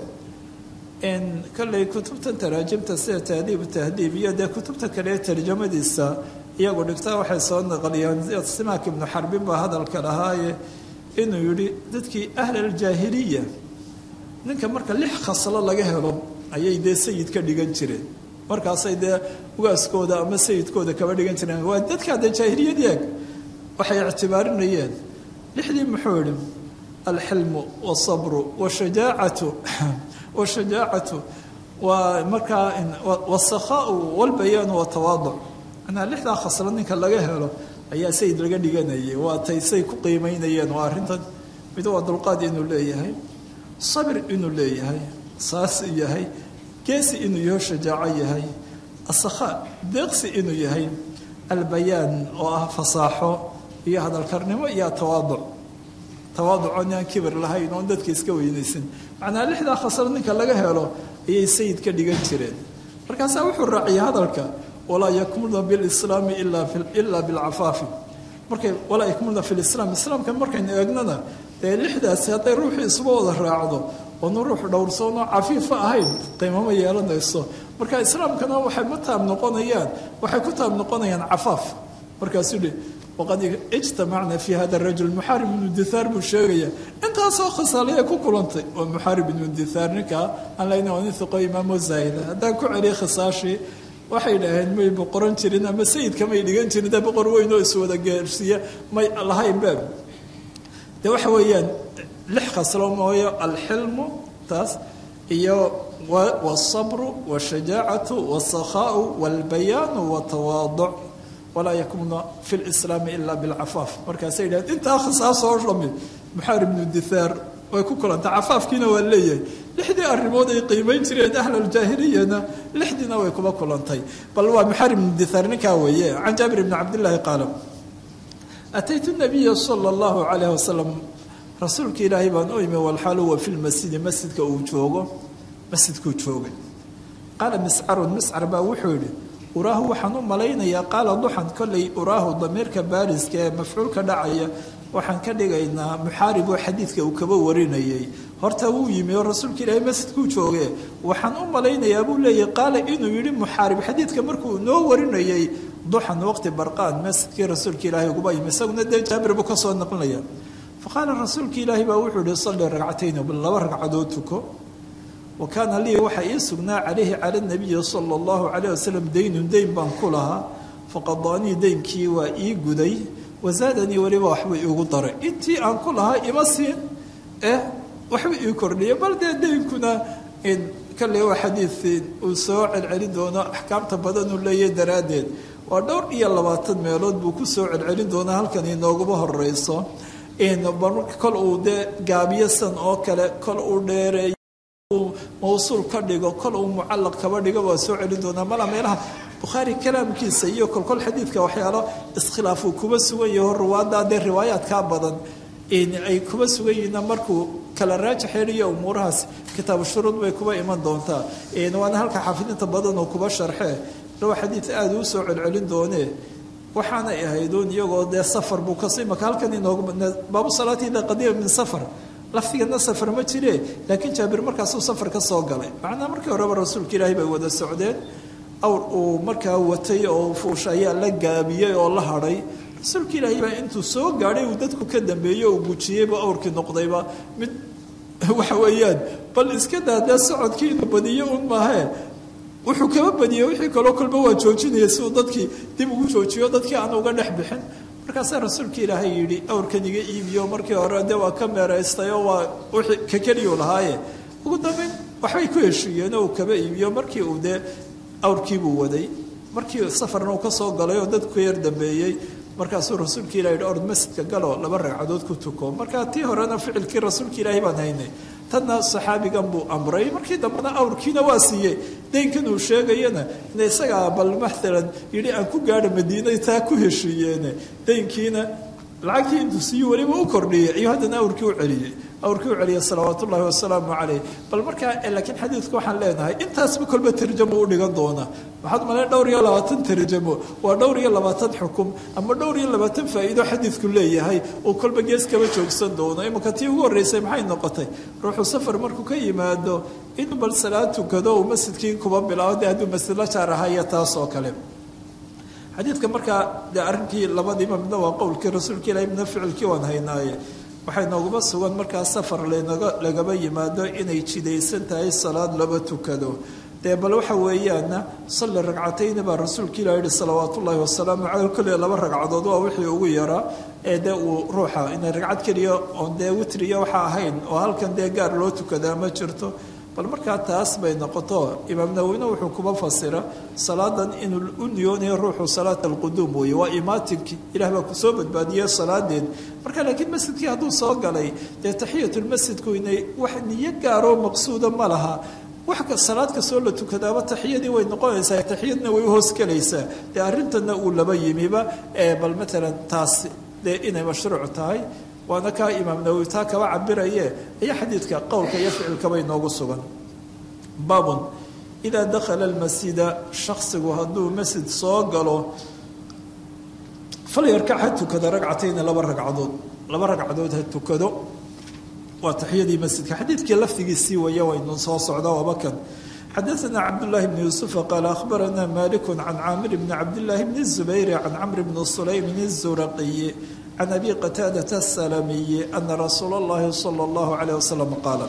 kolley kutubtan taraajimta sida tahdiibu tahdiib iyo dee kutubta kale tarjamadiisa iyagu dhigtaa waxay soo naqliyaan simaak ibnu xarbin baa hadalka lahaaye inuu yihi dadkii ahlaljaahiliya ninka marka lix khaslo laga helo ayay dee sayid ka dhigan jireen markaasay dee ugaaskooda ama sayidkooda kaba dhigan jireen waa dadka dee jaahiliyadii eg waxay ictibaarinayeen lixdii muxuu yihi alxilmu wاsabru wshajaacatu washajaacatu waa markaa wاsakhaau wاlbayaanu watawaadc manaa lixdaa khaslo ninka laga helo ayaa sayid laga dhiganayay waa tay say ku qiimeynayeen waa arrintan mid waa dulqaad inuu leeyahay sabir inuu leeyahay saas yahay geesi inuu yaho shajaaco yahay asakhaa deeqsi inuu yahay albayaan oo ah fasaaxo iyo hadalkarnimo iyo tawaaduc tawaaducoon aan kibir lahayn oon dadka iska weynaysan macnaa lixdaa khasro ninka laga helo ayay sayid ka dhigan jireen markaasaa wuxuu raaciyay hadalka walaa yakmulna bilislaami ilaa bilcafaafi markay walaa yakmulna fi lislaam islaamka markaynu eegnana dee lixdaasi hadday ruuxii isuba wada raacdo oonu ruux dhowrsoonoo cafiifa ahayn qiimama yeelanayso marka islaamkana waxay ma taab noqonayaan waxay ku taab noqonayaan cafaaf markaasuu hi waqad ijtamacna fi hada rajul muxaarib ibnu dithaar buu sheegaya intaasoo khasaalaya ku kulantay waa muxaarib ibnu dithaar ninkaa aan leyna waa nin hiqo imaamo zaahida haddaan ku celiya khisaashii waxay idhaaheen may boqoran jirin ama sayidka may dhigan jirin dee boqor weyn oo iswada gaarsiiya may lahayn baab de waxa weeyaan lix khaslo mooyo alxilmu taas iyo wاsabru wاshajaacatu wاsakhaau wاlbayaanu watawaadc walaa yakmuna fi lislaami ila bilcafaaf markaasay yidhahdeen intaa khisaasoo dhami muxaarib ibnu dithaar way ku kulantay cafaafkiina waa leeyahay lixdii arrimood ay qiimayn jireen ahlaljaahiliyana lixdiina way kuba kulantay bal waa muxaarib ibnu dithaar ninkaa weeye can jaabir ibni cabdillaahi qaala ataytu nabiya sala allahu calayh wasalam rasuulka ilaahay baan u imi walxaal huwa fi lmasjidi masjidka uu joogo masjidkuu joogay qaala miscarun miscar baa wuxuu yidhi uraahu waxaan u malaynayaa qaala duxan kollay uraahu damiirka baariska ee mafcuulka dhacaya waxaan ka dhigaynaa muxaarib oo xadiidka uu kaba warinayay horta wuu yimi oo rasuulka ilaahay masjidkuu jooge waxaan u malaynayaa buu leeyahy qaala inuu yidhi muxaarib xadiidka markuu noo warinayay duxan waqti barqaan masjidkii rasuulka ilaahay uguba yimi isaguna dee jaabir buu ka soo naqlinaya faqaala rasuulka ilaahi baa wuxuu yihi salli ragcatayn laba ragcadood tuko wa kaana lii waxaa ii sugnaa calayhi cala nabiyi sala allahu calayh wasalam daynun dayn baan ku lahaa faqadaanii daynkii waa ii guday wasaadanii weliba waxbuu iigu daray intii aan ku lahaa ima siin eh waxbuu ii kordhiyay bal dee daynkuna kalley waa xadiid uu soo celcelin doono axkaamta badan uu leeyahay daraaddeed waa dhowr iyo labaatan meelood buu ku soo celcelin doonaa halkan inooguma horeyso kol uu dee gaabiyasan oo kale kol uu dheereeyo mawsuul ka dhigo kol uu mucallaq kaba dhigo waa soo celin doonaa mala meelaha bukhaari kalaamkiisa iyo kolkol xadiidka waxyaalo iskhilaafuu kuba sugan yaho ruwaadda dee riwaayaadkaa badan ay kuba sugan yihiinna markuu kala raajaxeeliyo umuurahaas kitaabu shuruud bay kuba iman doontaa waana halka xaafidinta badan oo kuba sharxee lawa xadiid aada uu soo celcelin doonee waxaanay ahayduun iyagoo dee safar buu kasii maka halkan inoogu baabu salaati ida qadiima min safar lafdigana safar ma jire laakiin jaabir markaasuu safar ka soo galay macnaa markii horeba rasuulka ilaahay bay wada socdeen awr uu markaa watay oo fuusha ayaa la gaabiyey oo la hadhay rasuulka ilaahay baa intuu soo gaadhay uu dadku ka dambeeyey uu gujiyeyba awrkii noqdayba mid waxa weeyaan bal iska daa dee socodkii inuu badiyo un maahee wuxuu kaba badiyey wixii kaloo kolba waa joojinaya si uu dadkii dib ugu joojiyo dadkii aan uga dhex bixin markaasaa rasuulka ilaahay yidhi awrkan iga iibiyo markii hore dee waa ka meeraystay oo waa wixii ka keliyuu lahaaye ugu dambeyn waxbay ku heshiiyeen oo uu kaba iibiyo markii uu dee awrkiibuu waday markii safarna uu ka soo galay oo dadku ka yar dambeeyey markaasuu rasuulka ilahi yidhi ord masjidka galo laba ragcadood ku tuko markaa tii horena ficilkii rasuulka ilaahay baan haynay tanna saxaabigan buu amray markii dambena awrkiina waa siiyey deynkan uu sheegayana ina isagaa bal maalan yidhi aan ku gaadha madiinay taa ku heshiiyeene deynkiina lacagtii intuu siiyi weliba u kordhiyey iyo haddana awrkii u celiyey awrkii u celiyey salawaat ullahi wasalaamu caleyh bal markaa laakiin xadiidku waxaan leenahay intaasba kolba tarjamo u dhigan doona waxaad maleen dhowr iyo labaatan tarjamo waa dhowr iyo labaatan xukum ama dhowr iyo labaatan faa'iido xadiidku leeyahay uu kolba gees kaba joogsan doono imanka tii ugu horreysay maxay noqotay ruuxu safar markuu ka yimaado inuu bal salaad tukado uu masjidkii kuba bilaabo dee hadduu masjid la jaar ahaya taas oo kale xadiidka markaa dee arrinkii labadiiba midna waa qowlkii rasuulka ilahi midna ficilkii waan haynaaye waxay nooguma sugan markaa safar lanaga lagaba yimaado inay jidaysan tahay salaad laba tukado dee bal waxa weeyaana salli ragcatayni baa rasuulka ilah yihi salawaat ullaahi wasalaamu caleyh kolley laba ragcadood waa wixii ugu yaraa ee dee uu ruuxa inay ragcad keliya oon dee witriya waxa ahayn oo halkan dee gaar loo tukadaa ma jirto bal markaa taas bay noqoto imaam nawowina wuxuu kuba fasira salaadan inuu u niyoonayo ruuxu salaat alquduum weeye waa imaatinkii ilah baa kusoo badbaadiyey salaadeed marka laakiin masjidkii hadduu soo galay dee taxiyatulmasjidku inay wax niyo gaaroo maqsuuda ma laha wax salaad kastoo la tukadaaba taxiyadii way noqonaysaa taxiyadna way uhoos gelaysaa dee arrintana uu laba yimiba ee bal maalan taas dee inay mashruuc tahay waana kaa imaam nawowi taa kaba cabiraye ayaa xadiidka qowlka iyo ficilkaba inoogu sugan baabun idaa dakhala almasjida shaksigu hadduu masjid soo galo falyarkac ha tukada ragcatayni laba ragcadood laba ragcadood ha tukado waa taxiyadii masjidka xadiidkii lafdigiisii waya waynu soo socda wabakan xadaثna cabdالlahi bn yuسufa qaala akhbarana malik can caamir bni cabdالlahi bni الzubayr can camr bni sulaymin الzuraqiyi can abi qataadata الsalamiyi ana rasuula اllahi salى اllahu عalيه wasalam qaala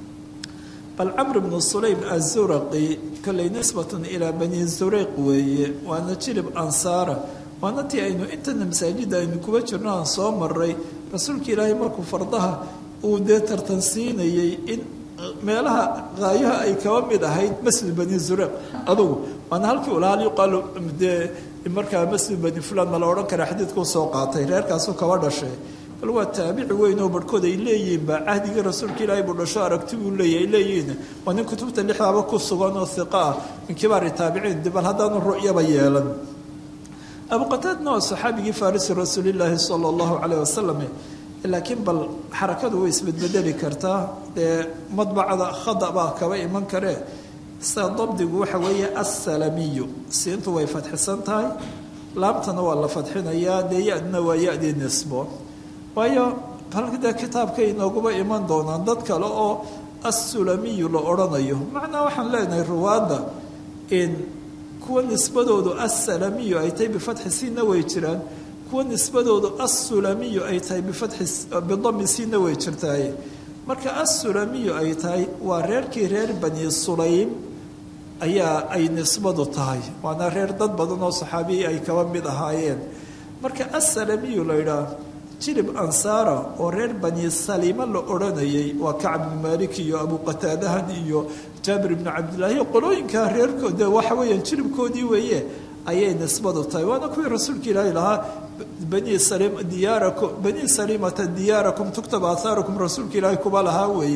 bal camr bnu sulaym azuraqi kolley nisbat ilaa bani zureyq weeye waana jilib ansaara waana tii aynu intana masaajida aynu kuba jirno aan soo maray rasuulka ilaahay markuu fardaha uu dee tartansiinayey in meelaha qaayaha ay kaba mid ahayd masjid bani zureyq adugu waana halkii ulaal yuqaalu dee markaa masjid bani fulan ma la odhan kara xadiidkuu soo qaatay reerkaasuu kaba dhashay bal waa taabici weyn oo barhkood ay leeyihiinba cahdigii rasuulka ilaahay buu dhasho aragti buu leeyahy ay leeyihiin waa nin kutubta lixdaaba ku sugan oo hiqa ah min kibaari taabiciin bal haddaanu ru'yaba yeelan abu qataadna waa saxaabigii farisi rasuulilaahi sala allahu caleyh wasalam laakiin bal xarakadu way isbedbedeli kartaa dee madbacada khada baa kaba iman karee sida dabdigu waxa weeye assalamiyu siintu way fadxisan tahay laabtana waa la fadxinayaa dee ya-dina waa ya-dii nisbo waayo halkadee kitaabka inooguba iman doonaan dad kale oo assulamiyu la odhanayo macnaa waxaan leenahay ruwaadda in kuwa nisbadoodu assalamiyu ay tahay bifatxi siinna way jiraan kuwa nisbadoodu assulamiyu ay tahay bidami siinna way jirtaaye marka assulamiyu ay tahay waa reerkii reer bani sulaym ayaa ay nisbadu tahay waana reer dad badan oo saxaabiyi ay kaba mid ahaayeen marka assalamiyu la yidhaah jilib ansaara oo reer bani saliima la odhanayay waa kacb ibnu maalik iyo abu qataadahan iyo jaabir ibnu cabdillaahi qolooyinka reerkoode waxa weeyaan jilibkoodii weeye ayay nisbadu tahay waana kuwii rasuulka ilaahi lahaa bani salim diyaarakum bani salimata diyaarakum tuktaba athaarukum rasuulka ilaahi kuba lahaa weeye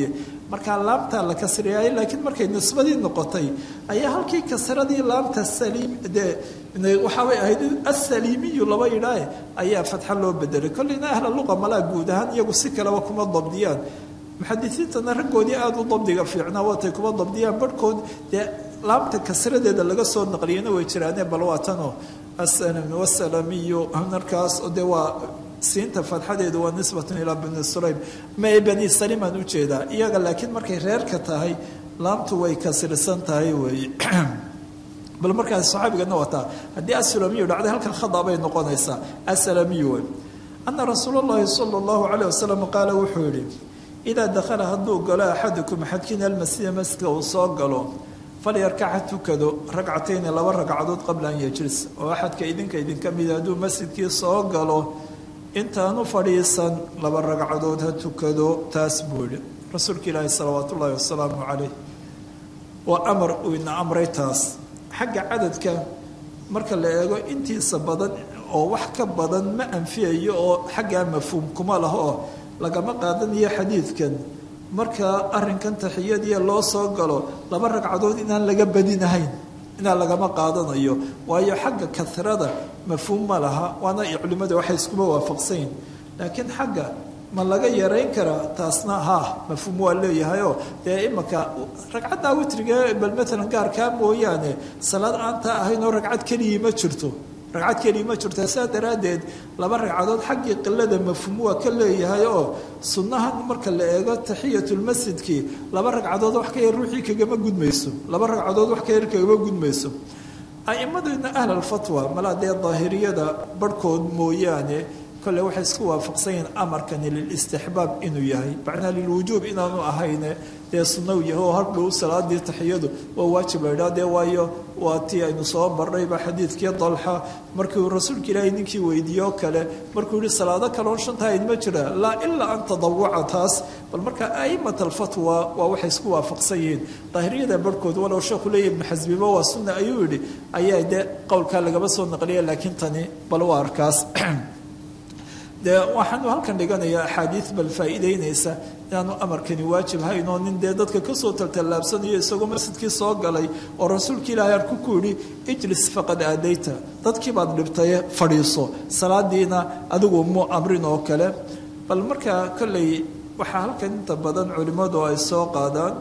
markaa laamtaa la kasriyaay laakiin markay nisbadii noqotay ayaa halkii kasradii laamta saliim dee waxaabay ahayd asaliimiyu laba yidhaahe ayaa fatxa loo bedelay kolleyna ahla luqa malaa guud ahaan iyagu si kaleba kuma dabdiyaan muxadisiintana raggoodii aada u dabdiga fiicnaa waatay kuma dabdiyaan barhkood dee laamta kasradeeda laga soo naqliyana way jiraaneen bal waa tanoo wasalamiyu markaas dee waa siinta fatxadeedu waa nisbatun ilaa bani sulaym mae bani salimaan ujeedaa iyaga laakiin markay reerka tahay laamtu way kasrisan tahay weeye bal markaas saxaabigana wataa haddii asalamiyu dhacday halkan khada bay noqonaysaa asalamiyu wey ana rasuul اllahi salى اllahu alayh wasalam qaala wuxuu yihi idaa dakhala hadduu galo axadukum axadkiina almasjida masjidka uu soo galo falyarkac ha tukado ragcatayni laba ragcadood qabla an yajlis oo axadka idinka idinka mida hadduu masjidkii soo galo intaanu fadhiisan laba ragcadood ha tukado taas buu yihi rasuulka ilaahi salawaat ullaahi wasalaamu calayh waa amar uu ina amray taas xagga cadadka marka la eego intiisa badan oo wax ka badan ma anfiyayo oo xaggaa mafhuum kuma laho oo lagama qaadanayo xadiidkan marka arrinkan taxiyadiya loo soo galo laba ragcadood inaan laga badinahayn inaan lagama qaadanayo waayo xagga karada mafhuum ma laha waana culimmada waxay iskuma waafaqsanyihin laakiin xagga ma laga yarayn karaa taasna ha mafhuum waa leeyahayoo dee imaka ragcaddaa witriga bal maalan gaarkaa mooyaane salaad aantaa ahayn oo ragcad keligii ma jirto ragcad keligii ma jirto saa daraaddeed laba ragcadood xaggii qilada mafhuum waa ka leeyahay oo sunnahan marka la eego taxiyatulmasjidkii laba ragcadood wax ka yar ruuxii kagama gudmayso laba ragcadood wax ka yar kagama gudmayso a'imaduna ahlalfatwa malaa dee daahiriyada barhkood mooyaane kole waxay isku waafaqsan yihiin amarkani lilistixbaab inuu yahay macnaa lilwujuub inaanu ahayne dee sunnaw yahay oo hardhow salaadii taxiyadu waa waajib la idhaha dee waayo waa tii aynu soo marnayba xadiidkii dalxa markii uu rasuulka ilaahay ninkii weydiiye oo kale markuu yihi salaado kaloon shanta ayd ma jira laa ilaa an tadawuca taas bal marka a'imat alfatwa waa waxay isku waafaqsan yihiin daahiriyada barhkood walow sheekhu leeya ibnu xasbiba waa sunna ayuu yidhi ayaa dee qowlkaa lagaba soo naqliya laakiin tani bal waa arkaas dee waxaanu halkan dhiganayaa axaadiid bal faa'iideynaysa inaanu amarkani waajib hayn oo nin dee dadka kasoo taltallaabsanayo isagoo masjidkii soo galay oo rasuulka ilaahay arku ku yidhi ijlis faqad aadayta dadkii baad dhibtaye fadhiiso salaadiina adigu mu amrin oo kale bal markaa kolley waxaa halkan inta badan culimmadu ay soo qaadaan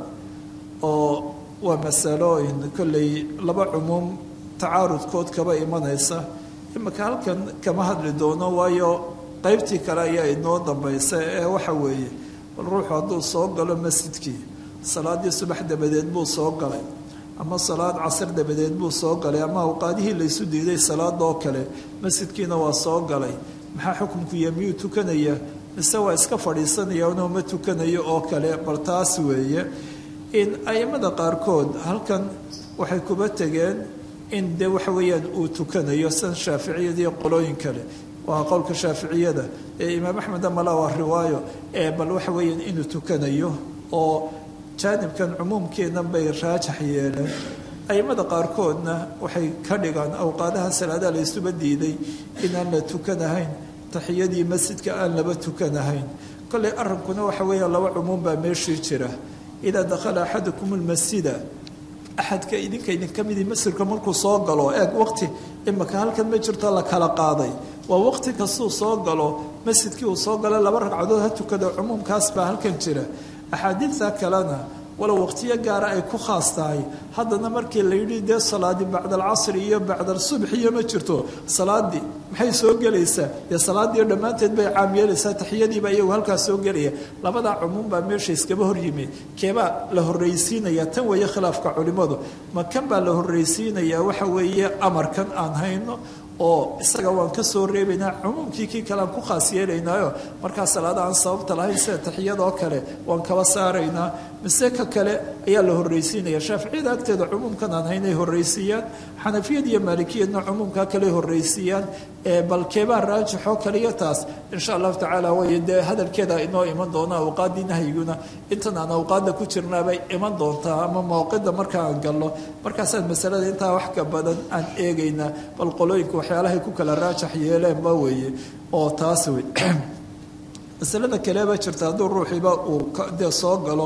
oo waa masalooyin kolley laba cumuum tacaarudkood kaba imanaysa imika halkan kama hadli doono waayo qaybtii kale ayaa inoo dambaysa ee waxa weeye bal ruuxu hadduu soo galo masjidkii salaadii subax dabadeed buu soo galay ama salaad casar dabadeed buu soo galay ama awqaadihii laysu diiday salaadoo kale masjidkiina waa soo galay maxaa xukunku iyo miyuu tukanaya mise waa iska fadhiisanaya inuu ma tukanayo oo kale bal taas weeye in aimada qaarkood halkan waxay kuba tegeen in dee waxa weeyaan uu tukanayo san shaaficiyadii qolooyin kale waa qowlka shaaficiyada ee imaam axmed amala waa riwaayo ee bal waxa weeyaan inuu tukanayo oo jaanibkan cumuumkeennan bay raajax yeeleen aimada qaarkoodna waxay ka dhigaan awqaadaha salaadaha la isuba diiday inaan la tukanahayn taxiyadii masjidka aan laba tukanahayn kolley arrinkuna waxa weeya laba cumuum baa meeshii jira idaa dakhala axadukum lmasjida axadka idinka idinka midii masjidka markuu soo galo eeg waqti imaka halkan ma jirto la kala qaaday waa waqti kastuu soo galo masjidkii uu soo galo laba ragcadood ha tukado cumuumkaas baa halkan jira axaadiidta kalena walow waqtiyo gaara ay ku khaas tahay haddana markii la yidhi dee salaadii bacda alcasri iyo bacda alsubxiyo ma jirto salaadii maxay soo gelaysaa dee salaadii dhammaanteed bay caam yeelaysaa taxiyadiiba iyagu halkaas soo gelaya labadaa cumuum baa meesha iskaba hor yimi keebaa la horraysiinaya tan weeye khilaafka culimmadu ma kan baa la horraysiinayaa waxa weeye amarkan aan hayno oo isaga waan ka soo reebaynaa cumuumkii kii kale aan ku khaas yeelaynaayo markaa salaada aan sababta lahayn sida taxiyadoo kale waan kaba saaraynaa mise ka kale ayaa la horraysiinaya shaaficiyada agteeda cumuumkan aan haynay horraysiiyaan xanafiyad iyo maalikiyadna cumuumkaa kale horraysiiyaan bal keebaa raajixoo kaliya taas insha allahu tacaala way dee hadalkeeda inoo iman doona awqaaddii nahyiguna intan aan awqaadda ku jirnaabay iman doontaa ama mawqida marka aan galno markaasaan masalada intaa wax ka badan aan eegaynaa bal qolooyinku waxyaalahay ku kala raajax yeeleenba weeye oo taas wey masalada kaleba jirta hadduu ruuxiiba uu dee soo galo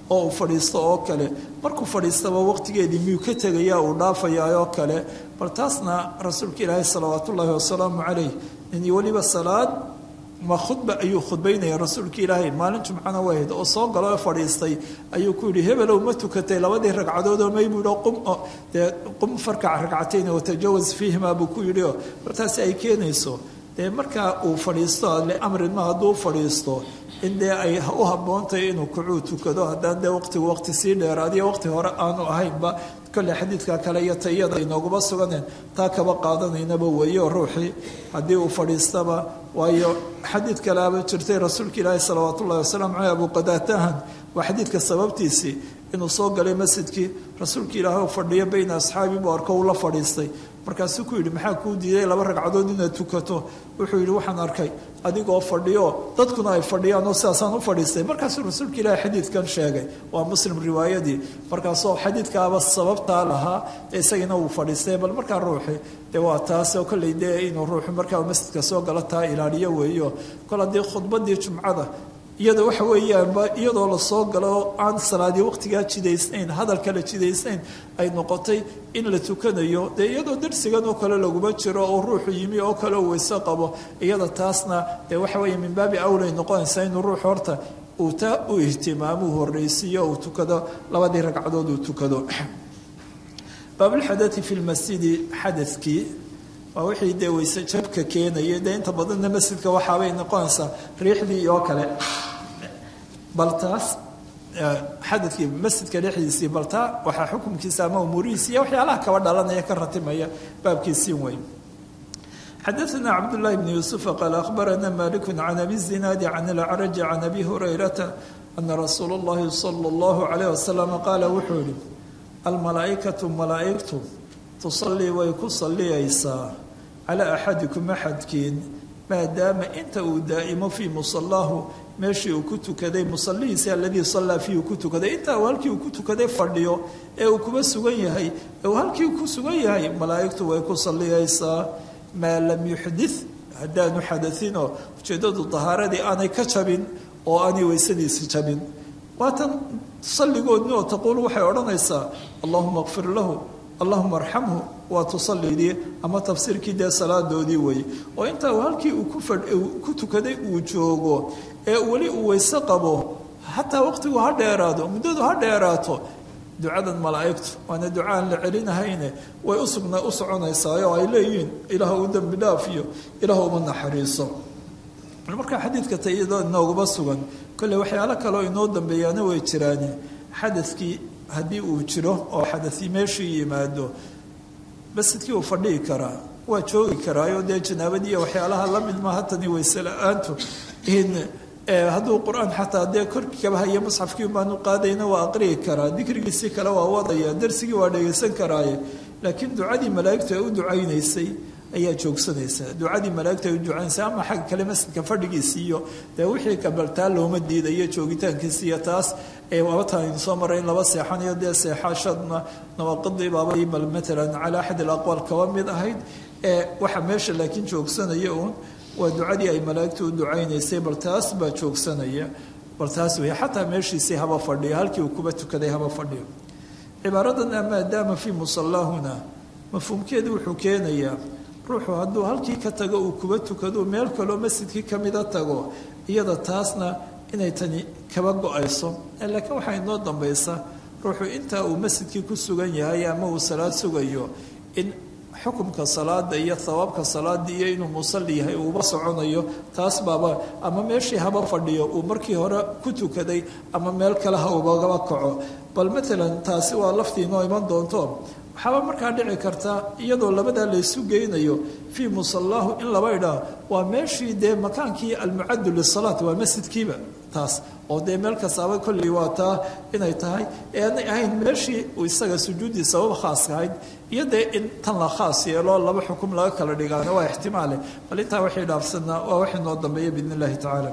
oo uu fadhiisto oo kale markuu fadhiistaba waqtigeedii miyuu ka tegayaa uu dhaafayaa oo kale bal taasna rasuulka ilaahi salawaat ullaahi wasalaamu calayh in weliba salaad ma khudba ayuu khudbaynaya rasuulka ilaahay maalin jumcana wahayd oo soo galo oo fadhiistay ayuu ku yidhi hebelow ma tukatay labadii ragcadood oo may buu qum dee qum farkac ragcatayn watajawaz fiihima buu ku yidhi oo martaasi ay keenayso dee markaa uu fadhiisto liamrin ma hadduu fadhiisto in dee ay u habboontahay inuu kucuu tukado haddaan dee waqtigu waqti sii dheeraadiyo waqti hore aanu ahaynba kolle xadiidka kale iyo tayada inooguma suganeen taa kaba qaadanaynaba weeyo ruuxii haddii uu fadhiistaba waayo xadiid kaleaba jirtay rasuulka ilaahi salawaat ullahi wasalaamu caleyh abu qadaatahan waa xadiidka sababtiisii inuu soo galay masjidkii rasuulka ilaahi u fadhiyo bayna asxaabi buu arko uu la fadhiistay markaasuu ku yidhi maxaa kuu diiday laba ragcadood inaad tukato wuxuu yidhi waxaan arkay adigoo fadhiyo dadkuna ay fadhiyaan oo sidaasaan u fadhiistay markaasuu rasuulka ilaahi xadiidkan sheegay waa muslim riwaayadii markaasoo xadiidkaaba sababtaa lahaa isagina uu fadhiistay bal markaa ruuxi dee waa taas oo kolley dee inuu ruuxu markaa masjidka soo galo taa ilaaliyo weeyo kol haddii khudbadii jumcada iyada waxa weeyaanba iyadoo lasoo galo aan salaadii waqtigaa jidaysnayn hadalka la jidaysnayn ay noqotay in la tukanayo dee iyadoo darsigan oo kale laguma jiro oo ruuxu yimi oo kale uu weyse qabo iyada taasna dee waxa weeye min baabi awlay noqonaysaa inuu ruux horta uu taa u ihtimaamuu horreysiiyo uu tukado labadii ragcadood uu tukado baabulxadati fi lmasjidi xadadkii waa wixii dee weyse jabka keenaya dee inta badanna masjidka waxaabay noqonaysaa riixdii oo kale bal taas xadadkii masjidka dhexdiisii bal taa waxaa xukumkiisa ama umuurihiisa iyo waxyaalaha kaba dhalanaya ka ratimaya baabkiisiin weyn xadaثna cabdالlahi bn yuسufa qaal akhbarana malik can abi الzinaadi can اlacraji can abi hurayrata ana rasuula اllahi salى اllahu عalayh wasalam qaala wuxuu yihi almalaaئikaةu malaa'igtu tusalii way ku saliyaysaa calaa axadikum axadkiin maadaama inta uu daa'imo fii musalaahu meeshii uu ku tukaday musalihiisi aladii sallaa fiihi ku tukaday intaa uu halkii uu ku tukaday fadhiyo ee uu kuba sugan yahay ee uu halkii ku sugan yahay malaa'igtu way ku saliyaysaa maa lam yuxdith haddaanu xadainoo ujeeddadu dahaaradii aanay ka jabin oo aanay weysadiisi jabin waatan salligoodni oo taquul waxay odhanaysaa allahuma kfir lahu allahuma arxamhu waa tusalidii ama tafsiirkii dee salaadoodii weeye oo intaa halkii uu ku tukaday uu joogo ee weli uu weyse qabo xataa waqtigu ha dheeraado muddadu ha dheeraato ducadan malaa'igtu waana duca aan la celinahayne way usugna u soconaysaa oo ay leeyihiin ilaah u dembi dhaafiyo ilaah uma naxariiso markaa xadiidka tayado inooguma sugan kolley waxyaalo kaleoo inoo dambeeyaana way jiraane xadadkii haddii uu jiro oo xadai meeshii yimaado masjidkii uu fadhihi karaa waa joogi karaayo dee janaabadiiyo waxyaalaha la mid maaha tani weyse la-aantu in hadduu qur-aan xataa dee korkikaba haya musxafkii baanu qaadayna waa aqriyi karaa dikrigiisii kale waa wadaya darsigii waa dhegaysan karaaye laakiin ducadii malaa'igtu ay u ducaynaysay ayaa joogsanaysa ducadii malaa'igtu ay u ducaynaysa ama xagga kale masjidka fadhigiisi iyo dee wixii kabaltaa looma diidayo joogitaankiisi iyo taas waabatan aynu soo maray in laba seexanayo dee seexashadna nawaaqidii baabay bal matalan cala axad alaqwaal kaba mid ahayd ee waxa meesha laakiin joogsanaya uun waa ducadii ay malaa'igtu u ducaynaysay bal taas baa joogsanaya bal taas wey xataa meeshiisii haba fadhiyo halkii uu kuba tukaday haba fadhiyo cibaaradan a maadaama fii musallaahuna mafhuumkeedu wuxuu keenayaa ruuxu hadduu halkii ka tago uu kuba tukado meel kaloo masjidkii kamida tago iyada taasna inay tani kaba go-ayso laakiin waxaa inoo dambaysa ruuxu intaa uu masjidkii ku sugan yahay ama uu salaad sugayo in xukumka salaada iyo hawaabka salaada iyo inuu musalli yahay uuba soconayo taas baaba ama meeshii haba fadhiyo uu markii hore ku tukaday ama meel kale ha ubagaba kaco bal matalan taasi waa laftii inoo iman doonto waxaaba markaa dhici karta iyadoo labadaa laysu geynayo fii musallaahu in laba idhaa waa meeshii dee makaankii almucaddu lisalaat waa masjidkiiba taas oo dee meel kastaaba kolley waa taa inay tahay ee aanay ahayn meeshii isaga sujuuddii sabab khaaska ahayd iyo dee in tan la khaas yeelo laba xukum laga kala dhigaana waa ixtimaale bal intaa waxay dhaafsanaa waa wax inoo dambeeya biidn illahi tacaala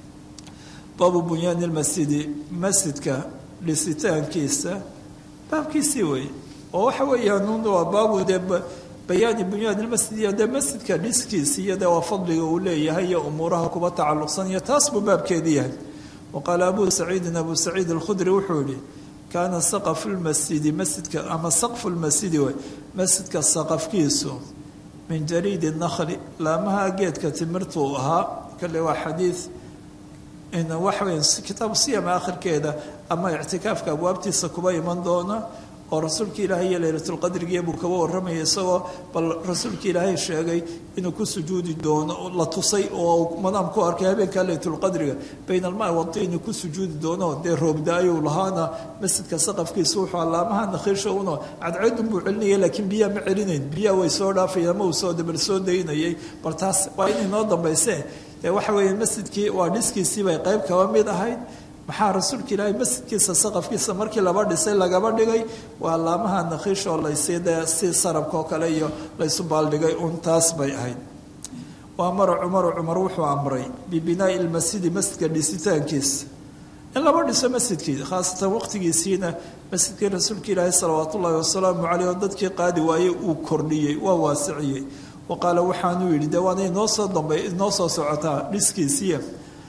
baabu bunyaani lmasjidi masjidka dhisitaankiisa baabkiisii weeye oo waxa weeyaan waa baabu dee bayaani bunyaani lmasjid iyo dee masjidka dhiskiisi iyo dee waa fadliga uu leeyahay iyo umuuraha kuba tacalluqsan iyo taas buu baabkeedii yahay waqaala abu saciidin abu saciid alkhudri wuxuu yihi kaana saqafu lmasjidi masjidka ama saqfu lmasjidi way masjidka saqafkiisu min jariidi nakli laamaha geedka timirtuu ahaa kale waa xadiid waxaweya kitaabu siyama akhirkeeda ama ictikaafka abwaabtiisa kuba iman doona oo rasuulka ilaahay iyo leylatulqadrigiiya buu kaba warramaya isagoo bal rasuulka ilaahay sheegay inuu ku sujuudi doono la tusay oo madaam ku arkay habeenka leylatulqadriga bayna almaa wadiini ku sujuudi doono dee roobda-ayuu lahaana masjidka saqafkiisa wuxuu allaamaha nakhiisha uno cadceedun buu celinaya laakiin biyaa ma celinayn biyaa way soo dhaafayeen ama uu soo dabal soo daynayay bal taas waa inay noo dambayse dee waxa weeye masjidkii waa dhiskiisii bay qayb kaba mid ahayd maxaa rasuulka ilaahay masjidkiisa saqafkiisa markii laba dhisay lagaba dhigay waa laamaha nakhiish oo laysii dee si sarabka oo kale iyo laysu baaldhigay un taas bay ahayd waa mara cumaru cumar wuxuu amray bibinaai lmasjidi masjidka dhisitaankiisa in laba dhiso masjidkii khaasatan waqtigiisiina masjidkii rasuulka ilaahay salawaat ullaahi wasalaamu caleyh oo dadkii qaadi waayey uu kordhiyey waa waasiciyey wa qaala waxaanuu yidhi dee waana inoo soo dambay inoo soo socotaa dhiskiisiiya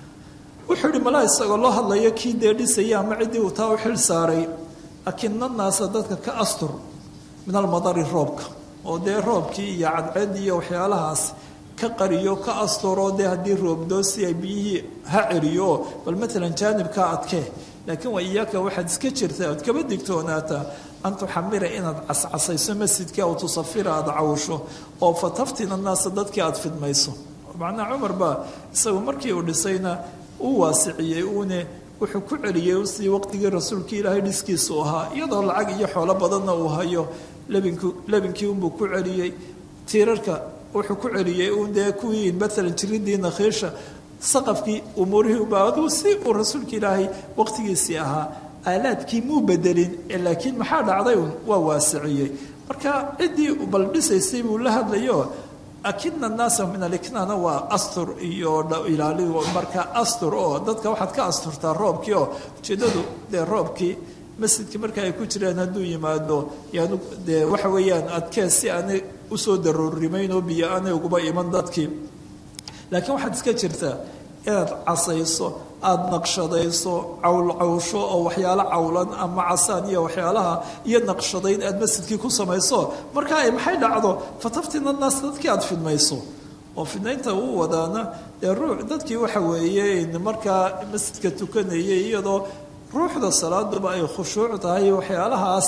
wuxuu yihi malaa isagoo loo hadlayo kii dee dhisaya ama ciddii uu taa u xil saaray akina naasa dadka ka astur min almadari roobka oo dee roobkii iyo cadceed iyo waxyaalahaas ka qariyo ka asturo dee haddii roobdoosi ay biyihii ha celiyo oo bal matalan jaanibka adkee laakiin waa iyaaka waxaad iska jirtaa oad kaba digtoonaataa an tuxamira inaad cascasayso masjidkii aw tusafira aada cawsho oo fataftina naasa dadkii aada fidmayso macnaa cumar baa isagu markii uu dhisayna uu waasiciyey uune wuxuu ku celiyey sidii waqtigii rasuulkii ilaahay dhiskiisu ahaa iyadoo lacag iyo xoolo badanna uu hayo lebinku lebinkii unbuu ku celiyey tiirarka wuxuu ku celiyey uun dee kuwii maalan jiridii nakhiisha saqafkii umuurihii uba aduu si uu rasuulka ilaahay waqtigiisii ahaa aalaadkii muu bedelin laakiin maxaa dhacday un waa waasiciyey marka ciddii bal dhisaysay buu la hadlayo akina naasa min aliknaana waa astur iyo ilaali marka astur oo dadka waxaad ka asturtaa roobkii oo ujeedadu dee roobkii masjidkii marka ay ku jiraan hadduu yimaado yaanu dee waxa weeyaan adkee si aanay usoo daroorimayn oo biyo aanay uguba iman dadkii laakiin waxaad iska jirtaa inaad casayso aada naqshadayso cawlcawsho oo waxyaalo cawlan ama casaan iyo waxyaalaha iyo naqshadayn aad masjidkii ku samayso marka ay maxay dhacdo fataftina naas dadkii aada fidmayso oo fidnaynta uu wadaana dee ruux dadkii waxa weeye markaa masjidka tukanayay iyadoo ruuxda salaaduba ay khushuuc tahay waxyaalahaas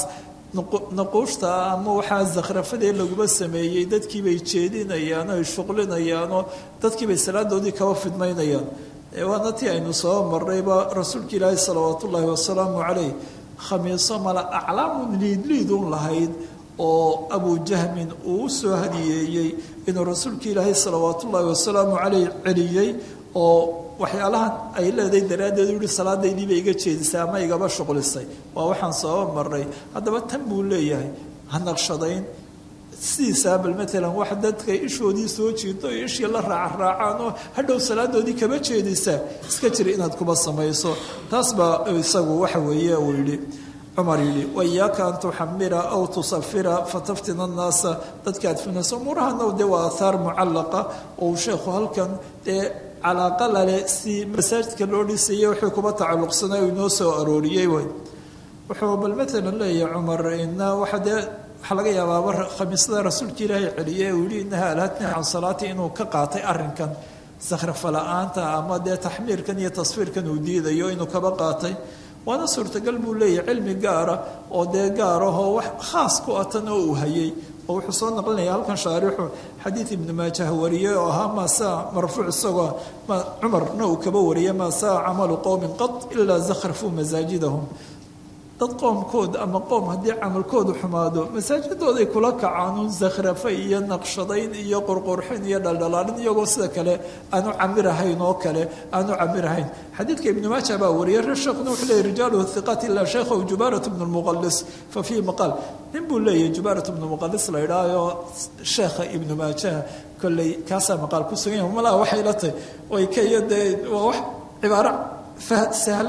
naquushta ama waxaa zakhrafadee laguma sameeyey dadkii bay jeedinayaan o ay shuqlinayaanoo dadkii bay salaadoodii kaba fidmaynayaan waana tii aynu soo marnayba rasuulka ilaahi salawaat ullaahi wasalaamu caleyh khamiiso mala aclaamun liidliidun lahayd oo abujahmin uu u soo hadiyeeyey inuu rasuulka ilaahay salawaat ullaahi wasalaamu caleyh celiyey oo waxyaalahan ay leedahay daraaddeed u yihi salaadaydii bay iga jeedisay ama igaba shuqlisay waa waxaan soo marnay haddaba tan buu leeyahay ha naqshadayn sidiisaa bal maalan wax dadka ishoodii soo jiito iyo ishii la raacraacaan oo hadhow salaadoodii kaba jeedisaa iska jira inaad kuba samayso taas baa isagu waxa weeye uu yidhi cumar yidhi waiyaaka an tuxamira aw tusafira fataftina annaasa dadka aad finayso umuurahana dee waa aathaar mucallaqa oo uu sheekhu halkan dee calaaqa lale si masaajidka loo dhisaya wixii kuba tacalluqsanay uu inoo soo arooriyey wey wuxuu bal maalan leeyahay cumar ina waxa dee waxaa laga yaabaaba khamiislada rasuulka ilaahay celiyey uu yihi inaha alhatni can salaati inuu ka qaatay arrinkan sakhrafa la-aanta ama dee taxmiirkan iyo tasfiirkan uu diidayo inuu kaba qaatay waana suurtagal buu leeyahay cilmi gaara oo dee gaarahoo wax khaas ku atan oo uu hayay oo wuxuu soo naqlinaya halkan shaarixu xadiid ibnu maajah wariyey oo ahaa maa saa marfuuc isagoo cumarna uu kaba wariyay maa saa camalu qowmin qad ilaa zakhrafuu masaajidahum dad qoomkood ama qoom haddii camalkoodu xumaado masaajidooday kula kacaanuun zakhrafa iyo naqshadayn iyo qurqurxin iyo dhaldhalaalin iyagoo sida kale aanu camirahayn oo kale aanu camirahayn xadiidka ibnu maaja baa wariyay reer sheekhuna wuxuu leeyay rijaaluhu hiqat ilaa sheekhahu jubaarat bnu lmuqalis fa fiihi maqaal nin buu leeyahay jubaarat bnu muqalis la idhaayo sheekha ibnu maajaha kolley kaasaa maqaal ku sugan yahay malaa waxay la tahay way ka iyo dee waa wax cibaaro sahlan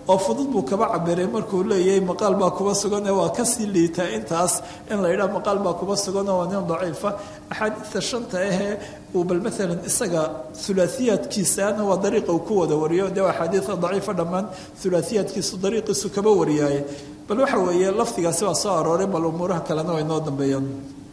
oo fudud buu kaba cabiray markuu leeyahay maqaal baa kuba sugan ee waa kasii liitaa intaas in la yidhaha maqaal baa kuba sugan oo waa nin daciifa axaadiidta shanta ahee uu bal maalan isaga hulaasiyaadkiisaana waa dariiqa uu ku wada wariyo dee axaadiida daciifa dhammaan hulaasiyaadkiisu dariiqiisu kaba wariyaaye bal waxa weeye lafdigaasi waa soo arooray bal umuuraha kalena way noo dambeeyaan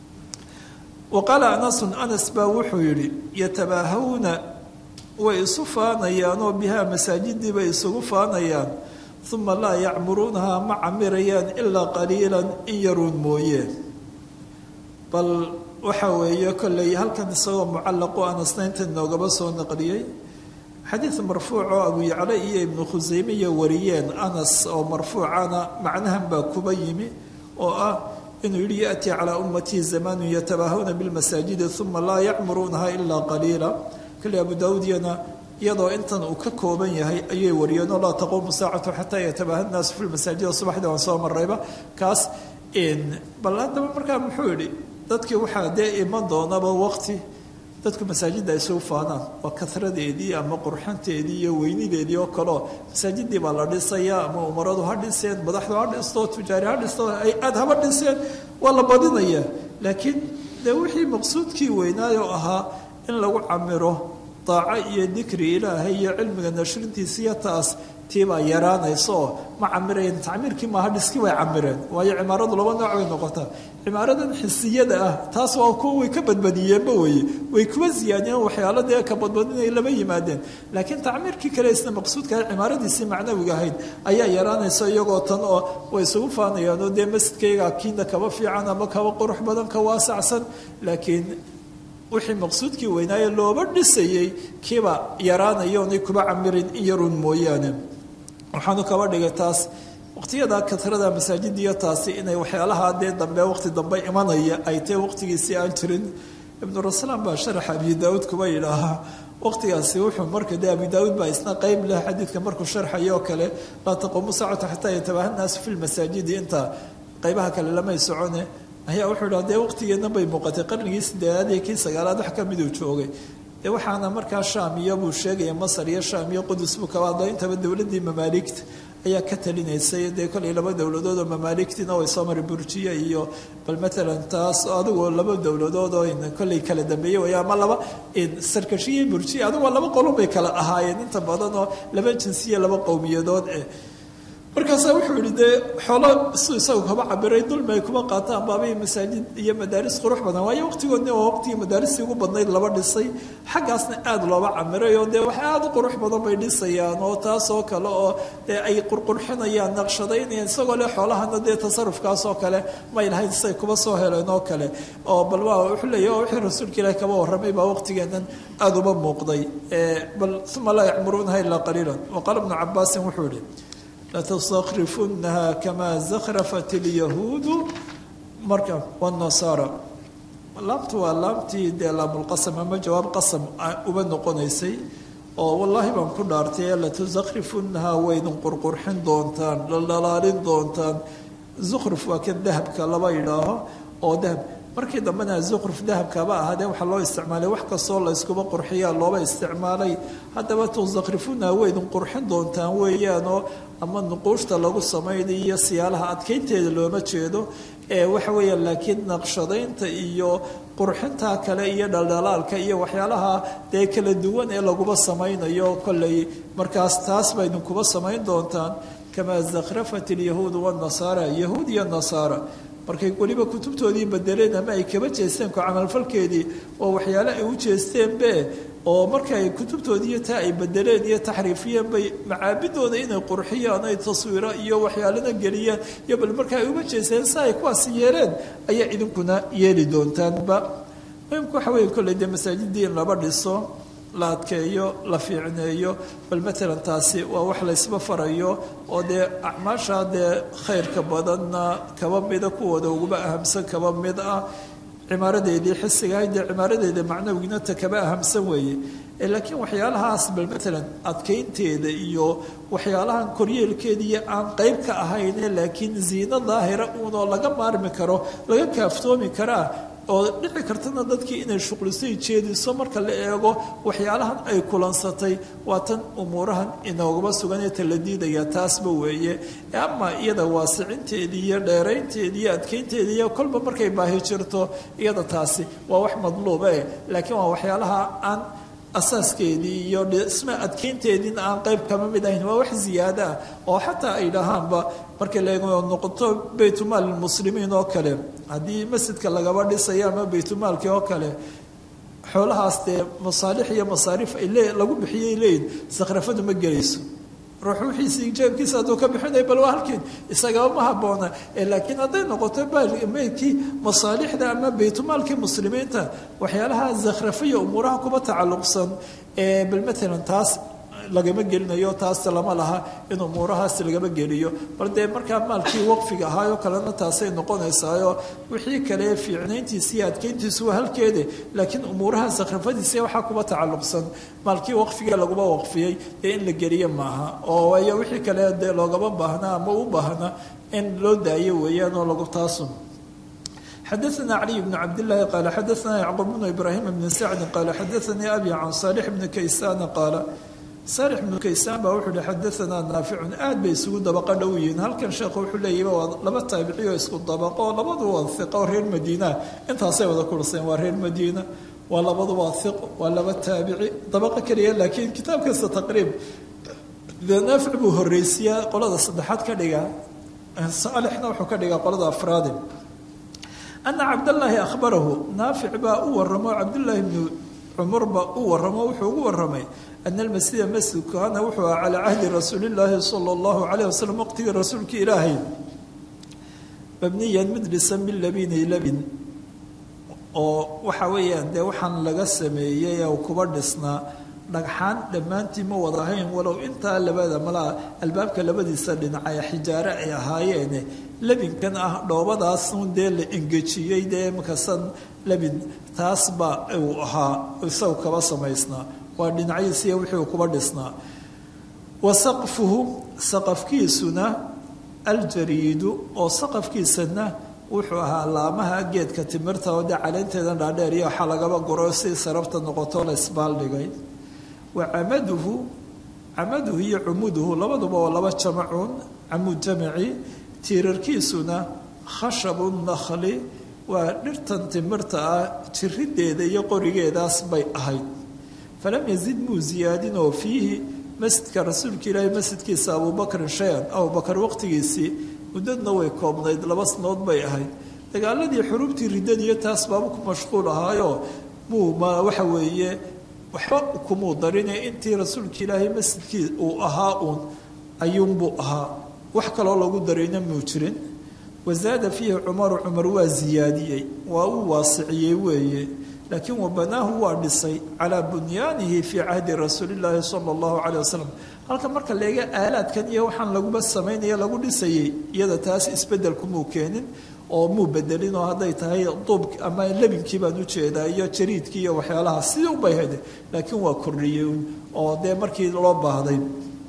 wa qaala anasun anas baa wuxuu yidhi yatabaahawna way isu faanayaanoo bihaa masaajidii bay isugu faanayaan uma laa yacmuruunahaa ma camirayaan ilaa qaliilan in yaruun mooye bal waxa weeye kolley halkan isagoo mucallaqu anasna inta noogaba soo naqliyey xadiid marfuuc oo abu yacla iyo ibnu khuseymiya wariyeen anas oo marfuucana macnahan baa kuba yimi oo ah inuu yihi yaأtii calىa ummatii zamanu yatabaahawna biاlmasaajidi uma laa yacmuruunaha ilaa qaliila kale abu daawudyana iyadoo intan uu ka kooban yahay ayay wariyeen oo laa taquumu saacatu xataa yatabaaha nnaasu fi lmasaajida subaxdii waan soo marayba kaas bal haddaba markaa muxuu yihi dadkii waxaa dee iman doonaba waqti dadku masaajidda ay isugu faanaan waa kasradeedii ama qurxanteedii iyo weynideedii oo kaleo masaajidii baa la dhisaya ama umaradu ha dhiseen madaxdu ha dhisto tujaari ha dhisto ay aad haba dhiseen waa la badinaya laakiin dee wixii maqsuudkii weynaayo ahaa in lagu camiro daaco iyo dikri ilaahay iyo cilmiga nashrintiisiiyo taas tiibaa yaraanaysa oo ma camirayeen tacmiirkii maaha dhiskii way camireen waayo cimaaradu laba nooc bay noqotaa cimaaradan xisiyada ah taas waa kuwa way ka badbadiyeenba weye way kuwa ziyaadiyeen waxyaalo dee ka badbadinay lama yimaadeen laakiin tacmiirkii kale isna maqsuudka cimaaradiisii macnawiga ahayd ayaa yaraanaysa iyagoo tan oo way isugu faanayaan oo dee masjidkayga kiina kaba fiican ama kaba qurux badan ka waasacsan laakiin wixii maqsuudkii weynaaye looba dhisayey kiiba yaraanaya oonay kuba camirin in yaruun mooyaane waxaanu kaba dhigay taas waqtiyada katrada masaajidiyo taasi inay waxyaalaha dee dambe waqti dambe imanaya ay tae waqtigiisii aan jirin ibnu raslaan baa sharaxa abi daauud kuba yidhaahaa waqtigaasi wuxuu marka dee abi daauud baa isna qeyb leh xadiidka markuu sharxayo oo kale laa taquumu saacatu xataa yatabaaha nnaasu fi lmasaajidi inta qeybaha kale lamay socone ayaa wuxuu idhaha dee waqtigeedna bay muuqatay qarnigii sideedaad iyo kii sagaalaad wax ka miduu joogay dee waxaana markaa shaam iyo buu sheegaya masar iyo shaam iyo qudus buu kaba hadlo intaba dowladdii mamaaligta ayaa ka talinaysay dee kolay laba dowladood oo mamaaligtiina way soo mari burjiya iyo bal matalan taas adigoo laba dowladood oo kollay kala dambeeyey way ama laba sarkashiya burjiya adigoo laba qolon bay kala ahaayeen inta badan oo laba jinsiya laba qowmiyadood eh markaasaa wuxuu yihi dee xoolo su isagu kaba cabiray dulmi ay kuma qaataan baabay masaajid iyo madaaris qurux badan waayo waqtigoodni waa waqtigii madaaristii ugu badnayd laba dhisay xaggaasna aada looba camiray oo dee wax aada u qurux badan bay dhisayaan oo taas oo kale oo dee ay qurqurxinayaan naqshadaynayaan isagoo le xoolahana dee tasarufkaas oo kale may lahayn say kuba soo heleen oo kale oo bal waa wuxuu leeyahy oo wixii rasuulka ilaahi kaba warramay baa waqtigeennan aada uba muuqday bal uma laa yacmuruunaha ilaa qaliilan wa qaala ibnu cabaasin wuxuu yihi latastakrifunnaha kamaa zakhrafat ilyahuudu marka wanasaara laamtu waa laamtii dee laamulqasam ama jawaab qasam uba noqonaysay oo wallaahi baan ku dhaartay latusakrifunnaha waydin qurqurxin doontaan ladhalaalin doontaan zukhruf waa kan dahabka laba yidhaaho oo dahab markii dambena zukruf dahabkaba ahaadee waxaa loo isticmaalay wax kastoo la yskuba qurxiyaa looba isticmaalay haddaba tusakrifuna waydin qurxin doontaan weeyaanoo ama nuquushta lagu samaynayo siyaalaha adkeynteeda looma jeedo ee waxa weeyaan laakiin naqshadaynta iyo qurxinta kale iyo dhaldhalaalka iyo waxyaalaha dee kala duwan ee laguba samaynayo kolley markaas taas baydin kuba samayn doontaan kamaa zakhrafat ilyahuudu wanasaara yahuud iyo nasaara markay weliba kutubtoodii bedeleen ama ay kaba jeesteen ku camalfalkeedii oo waxyaale ay u jeesteenbe oo marka ay kutubtoodiiyo taa ay bedeleen iyo taxriifiyeen bay macaabidooda inay qurxiyaan ay taswiiro iyo waxyaalana geliyaan iyo bal marka ay uga jeesteen si ay kuwaasi yeeleen ayaa idinkuna yeeli doontaanba muhimku waxa weeye kolley dee masaajidii in laba dhiso la adkeeyo la fiicneeyo bal matalan taasi waa wax laysba farayo oo dee acmaasha dee khayrka badanna kaba mida kuwooda uguba ahamsan kaba mid ah cimaaradeedii xisigahay dee cimaaradeeda macnawigiina ta kaba ahamsan weeye laakiin waxyaalahaas bal matalan adkeynteeda iyo waxyaalahan koryeelkeediiyo aan qeyb ka ahayne laakiin ziino daahira uunoo laga maarmi karo laga kaaftoomi karaa oo dhici kartana dadkii inay shuqlisay jeediso marka la eego waxyaalahan ay kulansatay waa tan umuurahan inoogaba suganee tala diidaya taasba weeye ama iyada waasicinteedii iyo dheeraynteedii iyo adkeynteedii iyo kolba markay baahi jirto iyada taasi waa wax madluuba eh laakiin waa waxyaalaha aan asaaskeedii iyo dhisme adkeynteediina aan qayb kama mid ahayn waa wax ziyaada ah oo xataa ay dhahaanba markay la noqoto baytumaal muslimiin oo kale haddii masjidka lagaba dhisayo ama baytumaalkii oo kale xoolahaas dee masaalix iyo masaariif ay le lagu bixiyay leeyihin sakhrafadu ma gelayso ruux wixiisii jeebkiisa hadduu ka bixinay bal waa halkeed isagaba ma habboona laakiin hadday noqoto meydkii masaalixda ama baytumaalkii muslimiinta waxyaalaha zakhrafiya umuuraha kuba tacalluqsan bal maalan taas lagama gelinayo taas lama laha in umuurahaas lagama geliyo bal dee markaa maalkii waqfiga ahaayoo kalena taasay noqonaysaayo wixii kale fiicnayntiisa iyo adkeyntiisu waa halkeede laakiin umuuraha sakhrafadiisa waxaa kuba tacalluqsan maalkii waqfiga laguma waqfiyey dee in la geliyo maaha oo waayo wixii kale dee loogama baahna ama u baahna in loo daayo weeyaan oo lagu taasun xadaثna caliي bn cabdالlahi qaala xadaثna yacquub bnu ibraahim bni sacdi qaala xadaثanii abi can saalix bni kaysana qaala saalix bnu kaysaan baa wuxuu hi xadaanaa naaficun aad bay isugu dabaqa dhow yihiin halkan sheekhu wuxuu leeyahy waa laba taabici oo isku dabaqo oo labadu waa hiqo oo reer madiina intaasay wada kurseen waa reer madiina waa labadu waa hiqo waa laba taabici dabaqo keliya laakiin kitaab kasta taqriib dee naafic buu horreysiyaa qolada saddexaad ka dhigaa saalixna wuxuu ka dhigaa qolada afraadi ana cabdallaahi akhbarahu naafic baa u waramo cabdullaahi bnu cumar baa u waramo wuxuu ugu waramay ana almasjida masjidku kaana wuxuu aha calaa cahdi rasuuli illaahi sala allahu calayh wasalam waqtigii rasuulka ilaahay mabniyan mid dhisan bilabini labin oo waxa weeyaan dee waxaan laga sameeyey oo kuba dhisnaa dhagxaan dhammaantii ma wada ahayn walow intaa labada malaa albaabka labadiisa dhinacay xijaare ay ahaayeene labinkan ah dhoobadaasun dee la engejiyey dee makasan labin taasba uu ahaa isagu kaba samaysnaa waa dhinacyadiisiiyo wixii kuba dhisnaa wa saqfuhu saqafkiisuna aljariidu oo saqafkiisana wuxuu ahaa laamaha geedka timirta oo dee caleynteedan dhaadheer iyo waxaa lagaba guro si sarabta noqoto la isbaaldhigay wa camaduhu camaduhu iyo cumuduhu labaduba waa laba jamacuun camud jamaci tiirarkiisuna khashabu nakhli waa dhirtan timirta ah jirideeda iyo qorigeedaas bay ahayd falam yazid muu ziyaadinoo fiihi masjidka rasuulka ilaahi masjidkiisa abubakrin shay-an abubakar waqtigiisii muddadna way koobnayd laba sanood bay ahayd dagaaladii xuruubtii riddadiiyo taas baaba ku mashquul ahaayo muu ma waxa weeye waxba kumuu darine intii rasuulka ilaahay masjidkii uu ahaa uun ayuunbuu ahaa wax kaloo lagu darayna muu jirin wazaada fiihi cumaru cumar waa ziyaadiyey waa uu waasiciyey weeye laakiin wabanaahu waa dhisay calaa bunyaanihi fii cahdi rasuulillaahi sala allahu caleyh wasalam halka marka leega aalaadkan iyo waxaan laguba samaynaya lagu dhisayey iyada taas isbedelku muu keenin oo muu bedelin oo hadday tahay duubk ama lebinkii baan ujeedaa iyo jariidkii iyo waxyaalaha sidii ubay hade laakiin waa kordhiyey oo dee markii loo baahday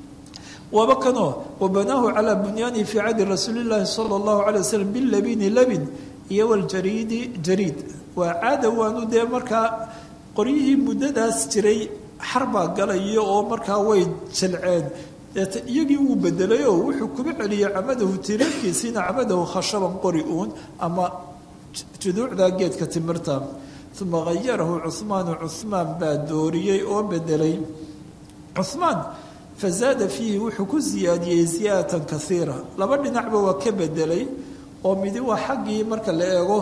waaba kanoo wabanaahu calaa bunyaanihi fii cahdi rasuulillaahi sala allahu calay wasalam bilabini labin iyo waljariidi jariid waa caada waanu dee markaa qoryihii muddadaas jiray xarbaa galayo oo markaa way jalceen deeta iyagii wuu bedelayoo wuxuu kuba celiyey camadahu tireerkiisiina camadahu khashaban qori uun ama juduucda geedka timirta uma hayarahu cuhmaanu cuhmaan baa dooriyey oo bedelay cuhmaan fazaada fiihi wuxuu ku siyaadiyey ziyaadatan kaiira laba dhinacba waa ka bedelay oo midi waa xaggii marka la eego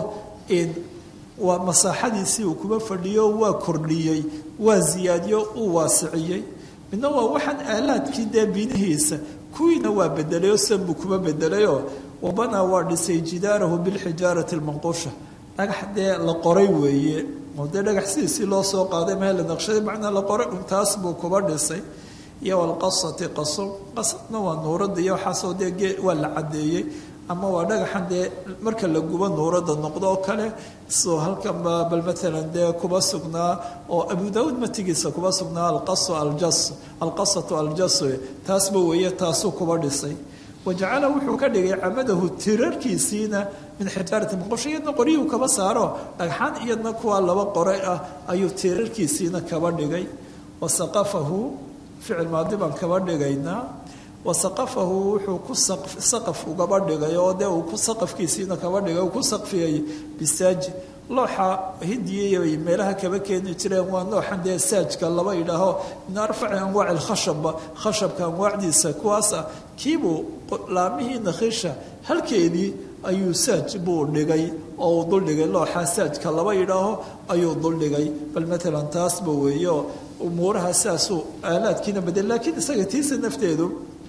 waa masaaxadiisii uu kuba fadhiyo waa kordhiyey waa ziyaadiyo uu waasiciyey midna waa waxaan aalaadkii dee binihiisa kuwiina waa bedelay oo san buu kuba bedelayoo wabanaa waa dhisay jidaarahu bilxijaarati lmanqusha dhagax dee la qoray weeye oo dee dhagax sidiisii loo soo qaaday meel la naqshaday macnaa la qoray untaas buu kuba dhisay iyo walqasati qaso qasadna waa nuurada iyo waxaasoo dee waa la caddeeyey ama waa dhagaxan dee marka la gubo nuurada noqdo oo kale soo halkanba bal maalan dee kuba sugnaa oo abu daauud matigiisa kuba sugnaa alqaso aljas alqasatu aljas taasba weeye taasuu kuba dhisay wajacala wuxuu ka dhigay camadahu tirarkiisiina min xijaarati maqosho iyadna qoryihuu kaba saaro dhagxaan iyadna kuwaa laba qore ah ayuu tirarkiisiina kaba dhigay wasaqafahu ficil maadi baan kaba dhigaynaa wasaqafahu wuxuu ku saqaf ugaba dhigay oo dee uu ku saqafkiisiina kaba dhigay uu ku saqfiyay bisaaji looxa hindiyay meelaha kaba keeni jireen waa nooxan dee saajka laba idhaaho min arfaci anwaaci lkhashaba khashabka anwaacdiisa kuwaas ah kiibuu laamihii nakhiisha halkeedii ayuu saaj buu dhigay oo uu duldhigay looxa saajka laba idhaaho ayuu duldhigay bal maalan taasba weeyo umuuraha sidaasuu aalaadkiina badel laakiin isaga tiisa nafteedu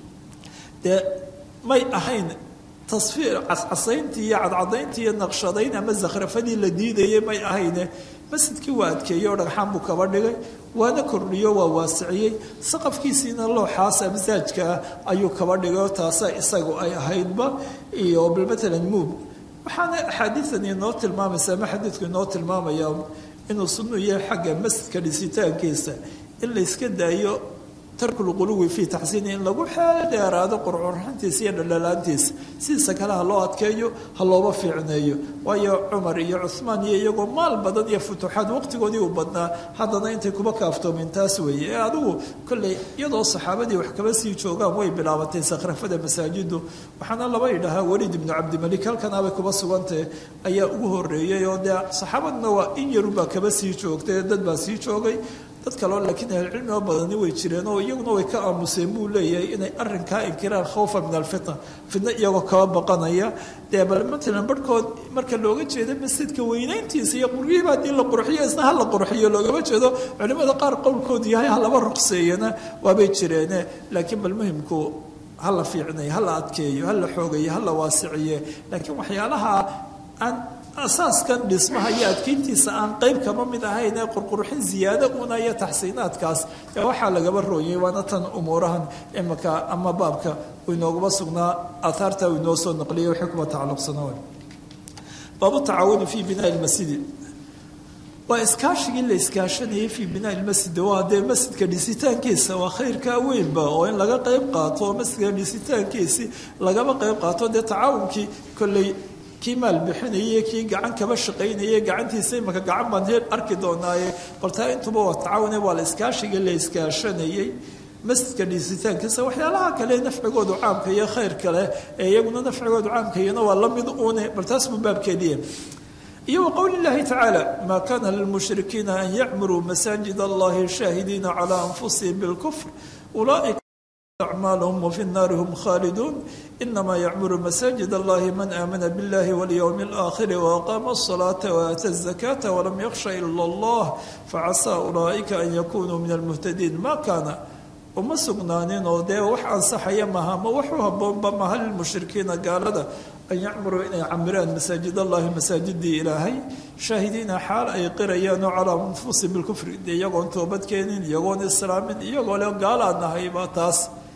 dee may ahayn tasfiir cascasayntii iyo cadcadayntii iyo naqshadayn ama zakhrafadii la diidayay may ahayne masjidkii waa adkeeyey oo dhagxaan buu kaba dhigay waana kordhiyo waa waasiciyey saqafkiisiina looxaas amsaajka ah ayuu kaba dhigay oo taasa isagu ay ahaydba iyo bal maalan muub waxaana axaadiidan inoo tilmaamaysa ama xadiidku inoo tilmaamaya inuu sunnu yahay xagga masjidka dhisitaankiisa in la yska daayo tarkulquluwi fii taxsiini in lagu xeel dheeraado qurcurxantiisa iyo dhaldhalaantiisa sidiisa kale ha loo adkeeyo ha looba fiicneeyo waayo cumar iyo cuhmaan iyo iyagoo maal badan iyo futuuxaad waqtigoodii uu badnaa haddana intay kuba kaaftoomin taas weeye ee adigu kolley iyadoo saxaabadii wax kaba sii joogaan way bilaabatay sakhrafada masaajidu waxaana laba idhahaa weliid ibnu cabdimalik halkanaabay kuba sugantahe ayaa ugu horeeyey oo dee saxaabaduna waa in yarubaa kaba sii joogtay dad baa sii joogay dad kaleo laakiin ahlcilmi oo badani way jireen oo iyaguna way ka aamuseen buu leeyahay inay arinkaa inkiraan khawfa min alfitna fitna iyagoo kaba baqanaya dee bal matalan barhkood marka looga jeedo masjidka weynayntiisa iyo quryihiiba haddii la qurxiyo isna ha la qurxiyo loogama jeedo culimada qaar qowlkoodu yahay ha laba ruqseeyana waabay jireene laakiin bal muhimku ha la fiicnayo ha la adkeeyo ha la xoogayo ha la waasiciye laakiin waxyaalaha aan asaaskan dhismaha iyo adkeyntiisa aan qeyb kama mid ahayn ee qurqurxin ziyaado una iyo taxsiinaadkaas ee waxaa lagaba rooyay waana tan umuurahan imika ama baabka uu inoogaba sugnaa aathaarta uu inoo soo naqliyay waxay kuba tacalluqsana baabu tacaawuni fii binaa lmasjidi waa iskaashigii la iskaashanayay fii binaa lmasjid waa dee masjidka dhisitaankiisa waa khayrkaa weynba oo in laga qeyb qaato oo masjidka dhisitaankiisi lagaba qeyb qaato dee tacaawunkii kolley kii maal bixinayay kii gacan kaba shaqaynayay gacantiisa imaka gacan baan he arki doonaaye bal taa intuba waa tacaawune waa la iskaashiga la iskaashanayay masjidka dhisitaankiisa waxyaalaha kale nafcigoodu caamka iyo khayr kale ee iyaguna nafcigoodu caamkayana waa la mid une bal taas buu baabkeediya iyo waqowli llahi tacaala maa kana lilmushrikiina an yacmuruu masaajid allahi shaahidiina calaa anfusihim bilkufr ulaaika أعمالهم وفي النار هم خالدون إنما يعمر مساجد الله من آمن بالله واليوم الآخر وأقام الصلاة وآتى الزكاة ولم يخش إلا الله فعسى أولئك أن يكونوا من المهتدين ما كان uma sugnaanin oo dee wax ansaxaya maha ma waxu haboonba maha lilmushrikiina gaalada an yacmuruu inay camiraan masaajid allahi masaajidii ilaahay shaahidiina xaal ay qirayaan oo calaa anfusihim bilkufri dee iyagoon toobadkeenin iyagoon islaamin iyagoo le gaalaa nahayba taas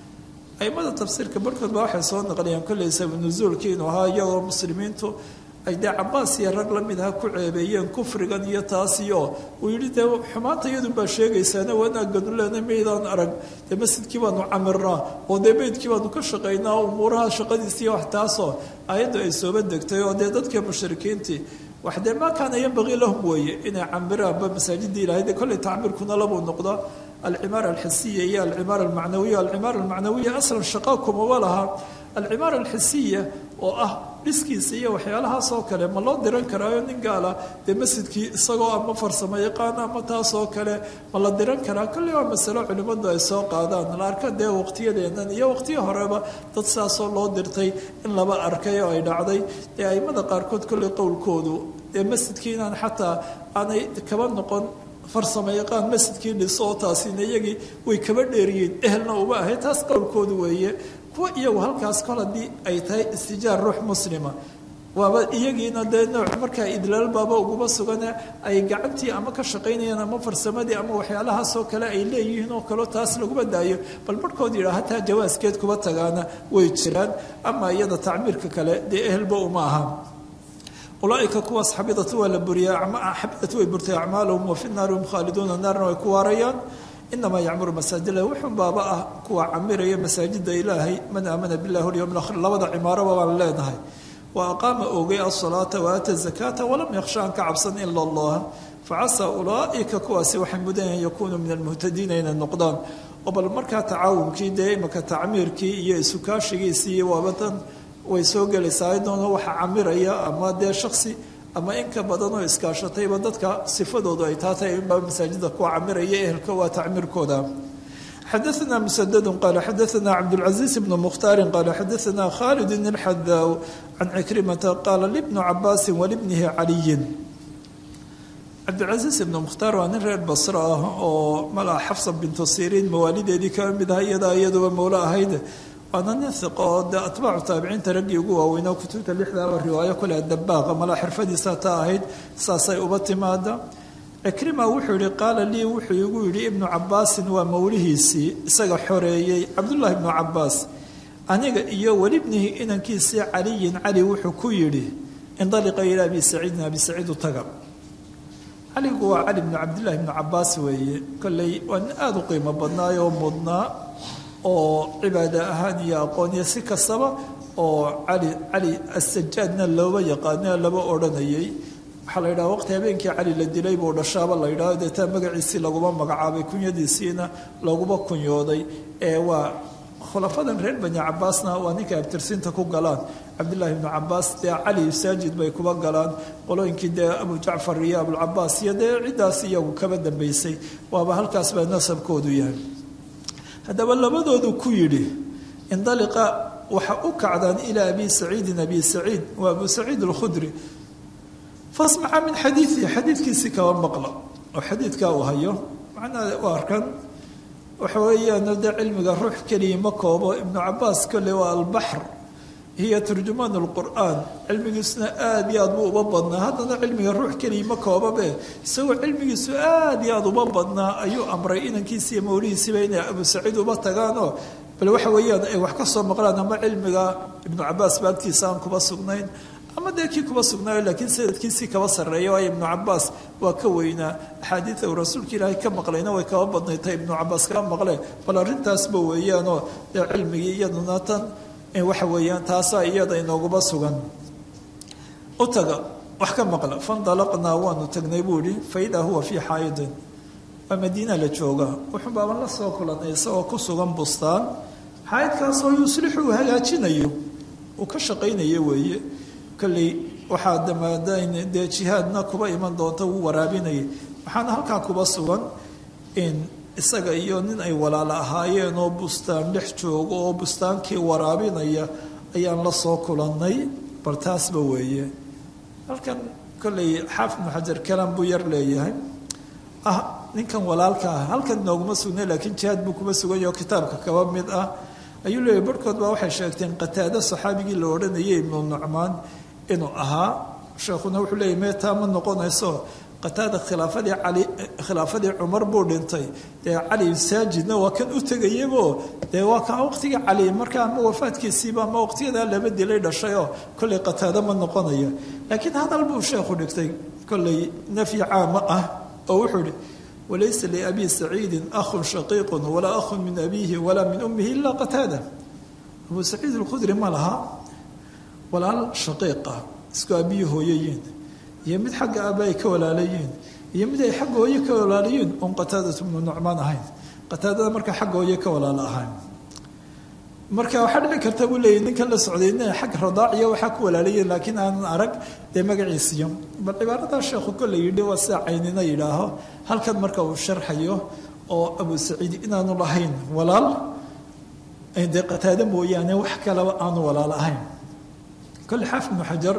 aimada tafsiirka barhkood ba waxay soo naqliyaan kolley sabab nusuulkii inuu ahaa iyagoo muslimiintu ay dee cabaas iyo rag la mid aha ku ceebeeyeen kufrigan iyo taasiyo uu yidhi dee xumaanta iyadun baa sheegaysaana wanaaganu leena maydaan arag dee masjidkii baanu camirnaa oo dee beydkii baanu ka shaqaynaa umuuraha shaqadiisiiyo wax taasoo ayaddu ay sooba degtay oo dee dadka mushrikiintii wax dee maa kaana yanbagii lahum weeye inay camiraanba masaajidii ilahay dee kolley tacmiirkuna labuu noqdaa alcimaara alxisiya iyo alcimaara almacnawiya alcimaara almacnawiya aslan shaqaa kumaba laha alcimaara alxisiya oo ah dhiskiisa iyo waxyaalahaas oo kale ma loo diran karaayo nin gaala dee masjidkii isagoo ama farsamo yaqaana ama taasoo kale ma la diran karaa kolley waa masalo culimmadu ay soo qaadaan la arka dee waqtiyadeennan iyo waqtiyo horeba dad saasoo loo dirtay in laba arkay oo ay dhacday dee aimada qaarkood kolley qowlkoodu dee masjidkii inaan xataa aanay kaba noqon farsamo yaqaan masjidkii dhiso oo taasina iyagii way kaba dheeriyeen ehelna uma ahay taas qowlkoodu weeye kuwa iyagu halkaas kol haddii ay tahay istijaar ruux muslima waaba iyagiina dee nooc markaa idlaal baaba uguma sugane ay gacantii ama ka shaqaynayaan ama farsamadii ama waxyaalahaasoo kale ay leeyihiin oo kaleo taas laguma daayo bal barhkood yidhaha hataa jawaaskeed kuba tagaana way jiraan ama iyada tacmiirka kale dee ehelba uma aha ulaaika kuwaas xabidatu waa la buriya xabidatu way burtay acmaalahum wa fi naari hum khaaliduuna naarna way ku waarayaan inamaa yacmuru masaajid wuxuu baaba ah kuwa camiraya masaajida ilaahay man aamana billahi walyowm alakhir labada cimaaraba baan leenahay wa aqaama oogay asalaata waata zakaata walam yakhsha an ka cabsan ila allah facasaa ulaaika kuwaasi waxay mudan an yakunuu min almuhtadiina inay noqdaan oo bal markaa tacaawunkii dee imaka tacmiirkii iyo isukaashigiisii iyo waabadan way soo gelaysaa ayadoona waxa camiraya ama dee shaksi ama in ka badan oo iskaashatayba dadka sifadoodu ay taatay inbaa masaajida kuwa camiraya ehelka waa tacmiirkooda xadaثna msdd qala xadaثna cabdالcaزiiz bn mkhtaari qala xadaثna khalid الxadaw can cikrimata qala libnu cabaasi walibnihi caliyin cabdilcaziiz ibnu mukhtaar waa nin reer basro ah oo malaa xafsa bintu siriin mawaalideedii ka mid ah iyadaa iyaduba mowlo ahayd waana nin hiqo oo dee atbaacu taabiciinta raggii ugu waaweynaa kutubta lixdaaba riwaayo kule dabaaqa malaa xirfadiisa ta ahayd saasay uba timaada cikrima wuxuu yihi qaala lii wuxuu igu yidhi ibnu cabaasin waa mowlihiisii isaga xoreeyey cabdullaahi ibnu cabaas aniga iyo welibnihi inankiisii caliyin cali wuxuu ku yidhi indaliqa ilaa abi saciidin abi saciid u taga caligu waa cali bnu cabdillahi bnu cabaas weeye kolley waa nin aada u qiimo badnaay oo mudnaa oo cibaada ahaan iyo aqoon iyo si kastaba oo cali cali asajaadna looba yaqaano laba odhanayay waxaa la yidhaha waqti habeenkii cali la dilay buu dhashaaba la yidhaho deetaa magaciisii laguma magacaabay kunyadiisiina laguma kunyooday ee waa khulafadan reer bani cabaasna waa ninka abtirsiinta ku galaan cabdillaahi ibnu cabaas dee cali saajid bay kuba galaan qolooyinkii dee abu jacfar iyo abulcabaas iyo dee ciddaas iyagu kaba dambaysay waaba halkaas baa nasabkoodu yahay haddaba labadoodu ku yidhi indaliqa waxa u kacdaan ilaa abi saciidin abi saciid waa abu saciid alkhudri fasmaca min xadiidihi xadiidkiisii kaba maqla oo xadiidkaa uu hayo macnaha waa arkan waxa weeyaan dee cilmiga ruux keliya ma koobo ibnu cabaas kolle waa albaxr hiya turjumaan lqur'aan cilmigiisuna aada iyo aad buu uba badnaa haddana cilmiga ruux keliya ma koobabe isagoo cilmigiisu aada iyo aada uba badnaa ayuu amray inankiisi iyo mawlihiisiiba inay abu saciid uba tagaanoo bal waxa weeyaan ay wax ka soo maqlaan ama cilmiga ibnu cabaas ba agtiisa aan kuba sugnayn ama dee kii kuba sugnaayo laakiin sanadkiisii kaba sarreeya waayo ibnu cabaas waa ka weynaa axaadiida uu rasuulka ilaahay ka maqlayna way kaba badnaytay ibnu cabaas kaba maqle bal arrintaasba weeyaanoo dee cilmigii iyaduna tan waxa weeyaan taasaa iyada inooguba sugan u taga wax ka maqla fandalaqnaa waanu tagnay buu ihi faidaa huwa fii xaayidin waa madiina la jooga wuxuu baaban la soo kulanay isagoo ku sugan bustaan xaayidkaasoo yuslixu uu hagaajinayo uu ka shaqaynayo weeye kolley waxaa damaadayn dee jihaadna kuba iman doonta wuu waraabinayay waxaana halkaa kuba sugan in isaga iyo nin ay walaalo ahaayeen oo bustaan dhex joogo oo bustaankii waraabinaya ayaan la soo kulannay bal taasba weeye halkan kolley xaafid ibnu xajar kalaan buu yar leeyahay ah ninkan walaalka ah halkan nooguma sugnay laakiin jihaad buu kuma suganyaho kitaabka kaba mid ah ayuu leeyahy barhkood baa waxay sheegteen qataado saxaabigii la odhanayay ibnu nucmaan inuu ahaa sheekhuna wuxuu leeyahy mee taa ma noqonayso qataada khilaafadii cali khilaafadii cumar buu dhintay dee cali saajidna waa kan u tegayabo dee waa kaa waqtigii cali markaa ama wafaadkiisiiba ama waqtiyadaa laba dilay dhashayoo kolley qataado ma noqonaya laakiin hadal buu sheekhu dhigtay kolley nafyi caama ah oo wuxuu ihi walaysa liabi saciidin ahun shaqiiqun walaa ahun min abiihi walaa min ummihi ilaa qataada abu saciid alkhudri ma laha walaal shaqiiqa isku abiyi hooyayiin iyo mid xagga aaba ay ka walaalayiin iyo mid ay xagga hooye ka walaalayiin oon qataadatu bnu nucmaan ahayn qataadada markaa xagga hooye ka walaalo ahayn marka waxaa dhici karta buu leeyay ninkan la socday ina xag radaaciya waxaa ku walaalayiin laakiin aanan arag dee magaciisiyo bal cibaaradaa sheekhu kolle yidhi waa sida caynina yidhaaho halkan marka uu sharxayo oo abu saciid inaanu lahayn walaal dee qataado mooyaane wax kaleba aanu walaal ahayn kolle xaafid ibnu xajar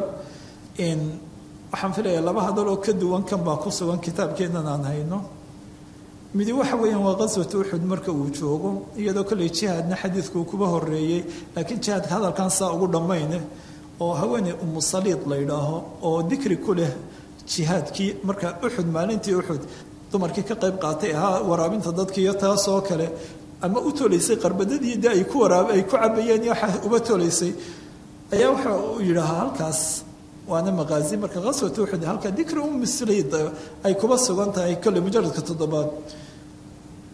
waxaan filaya laba hadal oo ka duwan kan baa ku sugan kitaabkeennan aan hayno midi waxa weeyaan waa qaswat uxud marka uu joogo iyadoo kolley jihaadna xadiidkuu kuba horeeyey laakiin jihaadka hadalkan saa ugu dhammayne oo haweeney umu saliid la ydhaaho oo dikri ku leh jihaadkii marka uxud maalintii uxud dumarkii ka qayb qaatay ahaa waraabinta dadkiiyo taasoo kale ama u tolaysay qarbadadii de ay ku waraab ay ku cabayeen iyo waxa uba tolaysay ayaa waxa uu yidhaahaa halkaas waana maqaazi marka qaswat uxud halka dikri ummi saliid ay kuba sugan tahay kolley mujaradka toddobaad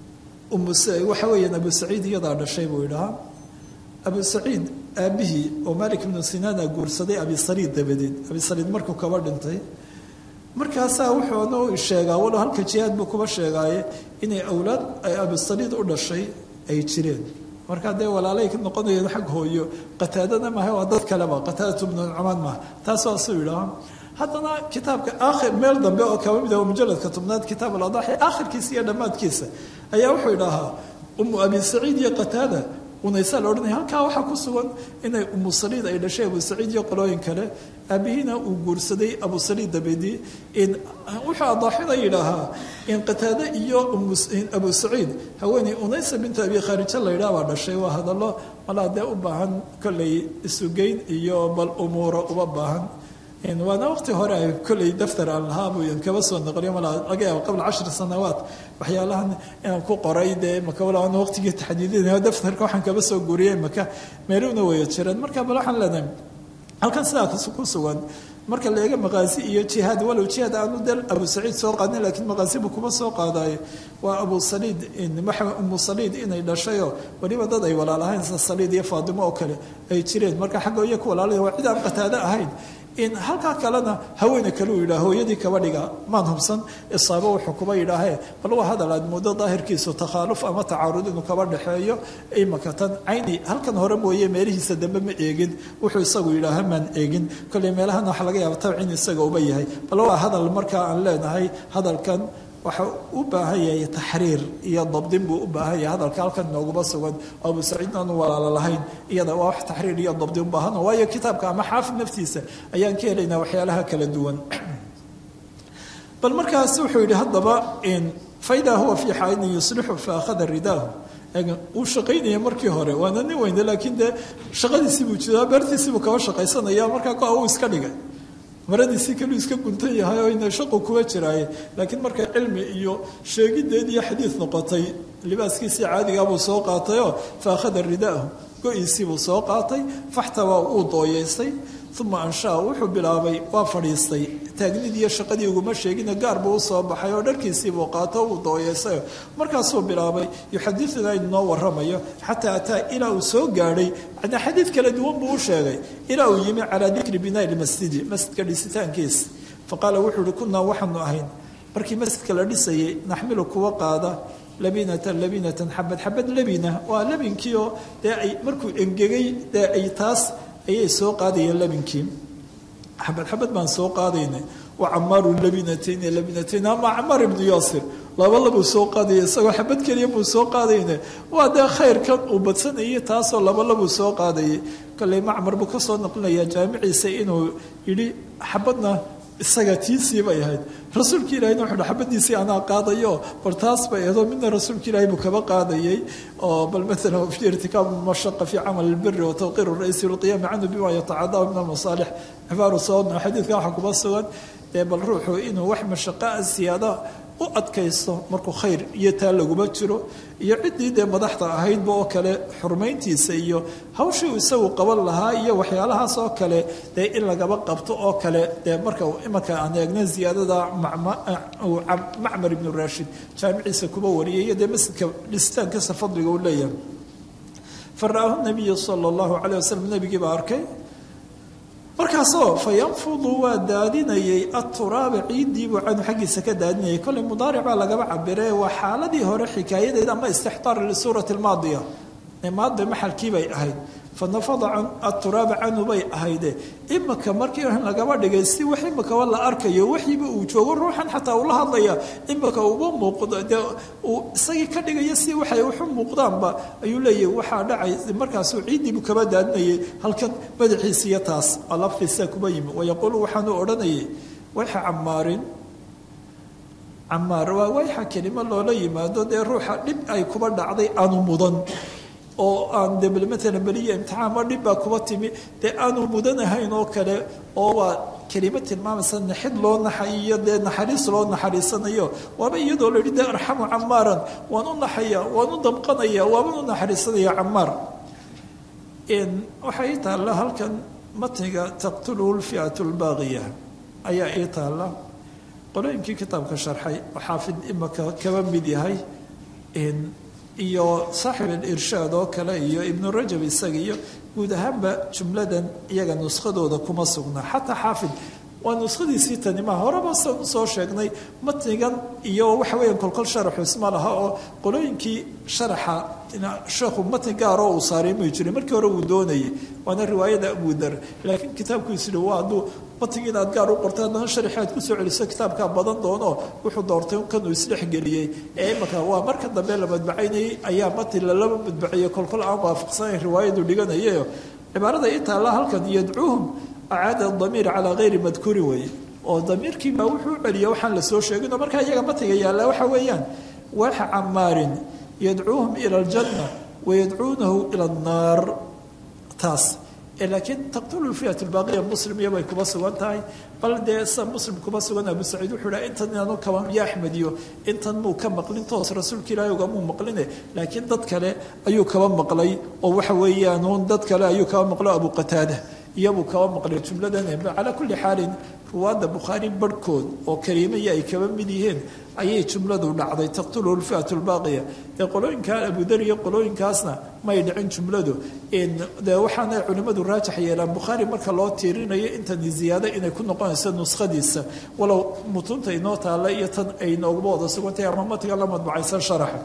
waxa weeyaan abu saciid iyadaa dhashay buu idhahaa abu saciid aabihii oo malik ibnu sinaana guursaday abi saliid dabadeed abi saliid markuu kaba dhintay markaasaa wuxuunu sheegaa walow halka jihaad buu kuba sheegaaye inay awlaad ay abu saliid u dhashay ay jireen markaa dee walaalay ka noqonayeen xag hooyo qataadana maaha waa dad kaleba qataadatu bnu nucmaan maaha taas waa suu yidhaha haddana kitaabka aakhir meel dambe oo kaba mid ah mujaladka tobnaad kitaab aladaxi aakhirkiisa iyo dhammaadkiisa ayaa wuxuu idhahaa umu abi saciid iyo qataada unaysaa la odhanaya halkaa waxaa ku sugan inay umu saliid ay dhashay abu saciid iyo qolooyin kale aabihiina uu guursaday abu saliid dabedi wuxuu adaaxina yidhaahaa in qataade iyo abu saciid haweeney unaysa bintu abi khaarija la yidhaha baa dhashay waa hadallo malaa dee u baahan kolley isugeyn iyo bal umuuro uba baahan waana waqti hore ay kolley daftar aan lahaabu kaba soo noqliyo malaa laga yaabo qabla cashar sanawaat waxyaalahan inaan ku qoray dee maka wala aan waqtigii taxdiidinayo daftarka waxaan kaba soo guuriyey maka meeluna waya jireen marka bal waxaan leenahay halkan sidaa ku sugan marka la eega maqaasi iyo jihaad walow jihaad aanu del abu saciid soo qaadin laakiin maqaasi buu kuma soo qaadayo waa abu saliid umu saliid inay dhashayoo weliba dad ay walaalahayn sida saliid iyo faadimo oo kale ay jireen marka xagga iyo ku walaalaya waa cid aan qataado ahayn in halkaa kalena haweene kale uu yidhaha hooyadii kaba dhiga maan hubsan isaabo wuxuu kuba yidhaahee bal waa hadal aad muddo daahirkiisu takhaaluf ama tacaarud inuu kaba dhexeeyo imaka tan cayni halkan hore mooye meelihiisa dambe ma eegin wuxuu isagu yidhaaha maan eegin kolley meelahana waxa laga yaaba tabcin isaga uba yahay bal waa hadal markaa aan leenahay hadalkan waxa u baahan yahay taxriir iyo dabdin buu u baahan yahay hadalka halkan nooguma sugan oo abu saciidna aanu walaalo lahayn iyada waa wax taxriir iyo dabdin u baahan waayo kitaabka ama xaafid naftiisa ayaan ka helaynaa waxyaalaha kala duwan bal markaas wuxuu yidhi haddaba faidaa huwa fii xaaidin yuslixu fa akhada ridaahu uu shaqaynaya markii hore waana nin weyne laakiin dee shaqadiisii buu jiraa beertiisii buu kaba shaqaysanaya markaa ko uu iska dhigay maradiisii kaluu iska guntan yahay oo ina shaqu kuwa jiraaye laakiin markay cilmi iyo sheegideed iyo xadiid noqotay libaaskiisii caadigaa buu soo qaatayoo fa akhada ridaahu go-iisii buu soo qaatay faxtawaa uu dooyeystay uma anshaa wuxuu bilaabay waa fadhiistay taagnidii iyo shaqadii uguma sheegina gaar buu usoo baxay oo dharkiisiibuu qaato uu dooyeystay markaasuu bilaabay yuxadiduna inoo waramayo xataa ataa ilaa uu soo gaadhay adna xadiid kala duwan buu u sheegay ilaa uu yimi calaa dikri binaa lmasjidi masjidka dhisitaankiisa faqaala wuxuu uhi kunaa waxaanu ahayn markii masjidka la dhisayay naxmilu kuwa qaada labinatan labinatan xabad xabad labina waa labinkiioo dee ay markuu engegay dee ay taas ayay soo qaadayeen labinkii xabad xabad baan soo qaadaynay wa camaaru labinatayn labinatayn ama camaar ibnu yaasir laba labuu soo qaadaya isagoo xabad keliya buu soo qaadayna waa dee khayrkan uu badsanayay taasoo laba labuu soo qaadayay kolley macmar buu ka soo noqlinayaa jaamiciisa inuu yidhi xabadna isaga tiisii bay ahayd rasuulka ilahina wuxuu hi xabadiisii anaa qaadayo bal taas bay ahdo midna rasuulka ilahi buu kaba qaadayay oo bal maalan fi irtikaab mashaqa fi camal albiri wa tawqiir ra'isi lqiyaami canhu bima yatacadahu min almasaalix cibaaru soodno xadiidkan waxaa kuba sugan dee bal ruuxu inuu wax mashaqaa siyaada u adkaysto markuu khayr iyo taa laguma jiro iyo ciddii dee madaxda ahaydba oo kale xurmayntiisa iyo hawshii uu isagu qaban lahaa iyo waxyaalahaas oo kale dee in lagaba qabto oo kale dee marka imanka aan eegna ziyaadada macmar ibnu raashid jaamiciisa kuba wariyay iyo dee masjidka dhisitaankiisa fadliga uu leeyahay fara'aahu nabiyu sala allahu caleyh wasalam nebigii baa arkay markaasoo fa yanfudu waa daadinayay aturaaba ciiddiibuu canhu xaggiisa ka daadinayay kolley mudaaric baa lagaba cabire waa xaaladii hore xikaayadeed ama istixdaar lisuurati almaadiya maada maxalkii bay ahayd fa nafada aturaaba canhu bay ahayde imika markii lagaba dhigay si wax imikaba la arkayo waxiiba uu joogo ruuxan xataa ula hadlaya imika uba muuqdo dee uu isagii ka dhigaya si waxay waxu muuqdaanba ayuu leeyahy waxaa dhacay markaasuu ciiddiibu kaba daadinayay halkan madaxiisiiyo taas oo laftiisa kuba yimi wayaquulu waxaanu odhanayay wayxa camaarin camaar waa wayxa kelimo loola yimaado dee ruuxa dhib ay kuba dhacday aanu mudan oo aan de maalan beliya imtixaan ma dhib baa kuba timi dee aanu mudanahayn oo kale oo waa kelimo tilmaamaysa naxid loo naxayiyo dee naxariis loo naxariisanayo waaba iyadoo la yidhi dee arxamu camaaran waan u naxaya waan u damqanaya waaban u naxariisanaya camaar waxaa ii taalla halkan matniga taqtuluhu lfi'atu lbaaqiya ayaa ii taalla qolooyinkii kitaabka sharxay oo xaafid imaka kaba mid yahay iyo saaxib alirshaad oo kale iyo ibnu rajab isaga iyo guud ahaanba jumladan iyaga nuskadooda kuma sugna xataa xaafid waa nuskhadiisii tanimaa horeba san usoo sheegnay matnigan iyo waxa weya kolkol sharaxu isma laha oo qolooyinkii sharaxa sheekhu matni gaaroo uu saaray may jirin markii hore uu doonayay waana riwaayada abudar laakiin kitaabkiisu hi waa hadduu matnigi inaad gaar u qorto haddana sharaxi aad kusoo celiso kitaabkaa badan doono wuxuu doortay kanuu isdhexgeliyey ee imaka waa marka dambe la madbacaynayay ayaa matni lalaba madbaciyey kolkol aan waafaqsanayn riwaayadu dhiganayayo cibaarada ii taalla halkan yadcuuhum acaada damiir calaa hayri madkuuri weeye oo damiirkiibaa wuxuu celiya waxaan lasoo sheegino markaa iyaga matiga yaalla waxa weeyaan waxa camaarin yadcuuhum ila aljanna wayadcuunahu ila annaar taas laakiin taqtulu fiat lbaaqiya muslim iyobay kuma sugan tahay bal dee sa muslim kuma sugan abu saciid wuxuu dhaha intan inaanu kaba iyo axmed iyo intan muu ka maqlin toos rasuulka ilaahi ugamuu maqline laakiin dad kale ayuu kaba maqlay oo waxa weeyaan dad kale ayuu kaba maqlo abu qataada iyabuu kaba maqlay jumladan calaa kulli xaalin ruwaadda bukhaari barhkood oo kariimaya ay kaba mid yihiin ayay jumladu dhacday taqtuluhu lfiat lbaaqiya dee qolooyinkaa abudar iyo qolooyinkaasna may dhicin jumladu de waxaana culimmadu raajax yeelaan bukhaari marka loo tiirinayo intani ziyaado inay ku noqonayso nuskhadiisa walow mutunta inoo taalla iyo tan ay nooguma wada sugantahay ama matiga la madbacaysan sharaxa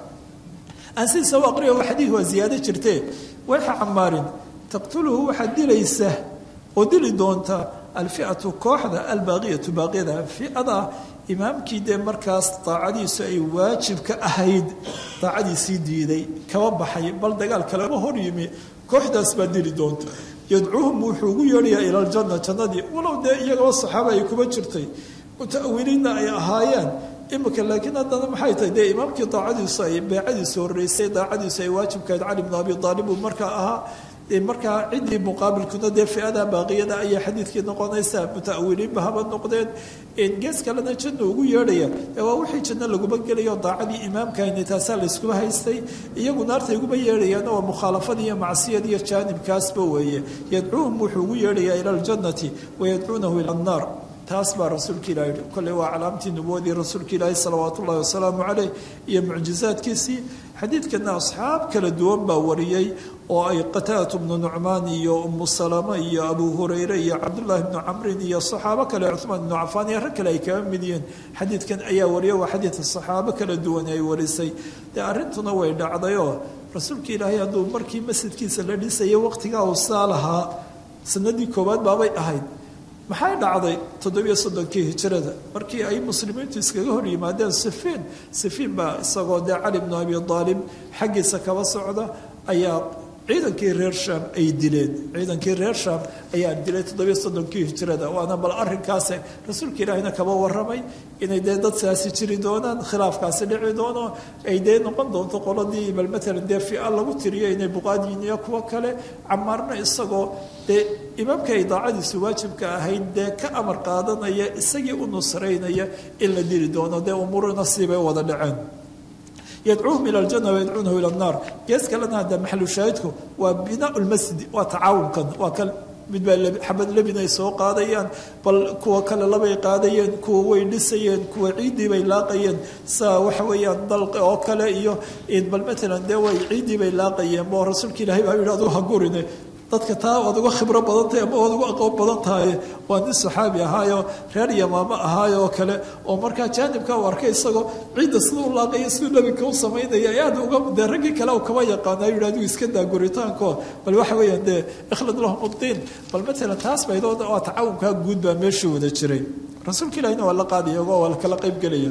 aan sidiisa u aqriya xadiid waa ziyaado jirtee waxa camaarin taqtuluhu waxaad dilaysa oo dili doonta alfiatu kooxda albaaqiyatu baaqiyada fiada imaamkii dee markaas daacadiisu ay waajibka ahayd daacadiisii diiday kaba baxay bal dagaal kalema hor yimi kooxdaas baa dili doonta yadcuuhum wuxuu ugu yeedhayaa ila aljanna jannadii walow dee iyagoo saxaaba ay kuma jirtay muta'awiliinna ay ahaayeen imika laakiin haddana maxay tahay dee imaamkii daacadiisu ay beecadiisu horreysay daacadiisu ay waajibkahayd cali bnu abi aalib uu markaa ahaa markaa ciddii muqaabilkuna dee fiada baaqiyada ayaa xadiidkii noqonaysa muta'awiliinba haba noqdeen gees kalena janna ugu yeedhaya waa wixii janno laguma gelayo daacadii imaamkahayna taasaa layskuma haystay iyagu naarta iguma yeedhayaan waa mukhaalafada iyo macsiyad iyo jaanibkaasba weeye yadcuuhum wuxuu ugu yeedhayaa ila aljannati wayadcuunahu ila annaar taas baa rasuulka ilahi yihi kolley waa calaamtii nubuwadii rasuulka ilaahi salawaat ullahi wasalaamu caleyh iyo mucjizaadkiisii xadiidkana asxaab kala duwan baa wariyey oo ay qataadatu bnu nucmaan iyo umu salama iyo abu hurayre iyo cabdullaahi bnu camrin iyo saxaabo kale cuhmaan ibnu cafaan iyo rag kale ay kaga mid yihiin xadiidkan ayaa wariyay waa xadiidka saxaabo kala duwan ay warisay dee arrintuna way dhacdayoo rasuulka ilaahay hadduu markii masjidkiisa la dhisayay waqtigaa uu saa lahaa sanadii koowaad baabay ahayd maxay dhacday toddobiyo soddonkii hijirada markii ay muslimiintu iskaga hor yimaadeen sifiin sifiin baa isagoo dee cali bnu abi aalib xaggiisa kaba socda ayaa ciidankii reer shaam ay dileen ciidankii reer shaam ayaa dilay toddobiyo soddonkii hijirada waana bal arrinkaase rasuulka ilaahina kaba waramay inay dee dad saasi jiri doonaan khilaafkaasi dhici doono ay dee noqon doonto qoladii bal matalan dee fia lagu tiriyo inay buqaadiyin iyo kuwo kale camaarna isagoo dee imaamka ay daacadiisu waajibka ahayd dee ka amar qaadanaya isagii u nusraynaya in la dili doono dee umuurina siibay wada dhaceen yadcuuhum ila aljana wayadcuunahu ila annaar gees kalena hadda maxalu shaahidku waa binaau lmasjidi waa tacaawunkan waa kan mid baa xabad lebin ay soo qaadayaan bal kuwa kale labay qaadayeen kuwa way dhisayeen kuwa ciiddii bay laaqayeen saa waxa weeyaan dalqi oo kale iyo bal matalan dee way ciiddii bay laaqayeen bo rasuulka ilahay baa yidhi aduu ha gurine dadka taa waad uga khibro badan tahay ama waad uga aqoon badan tahay waa nin saxaabi ahaayo reer yamaamo ahaayo oo kale oo markaa jaanibka u arkay isagoo ciidda sida u laaqaya siduu nebinka u samaynaya aad uga dee raggii kale u kama yaqaana yidhi adigu iska daa guritaanko bal waxa weeyaan dee ikhlad lahum uddiin bal matalan taas baydooda waa tacaawunkaa guud baa meesha wada jiray rasuulka ilahina waa la qaadaya oo waa la kala qayb gelaya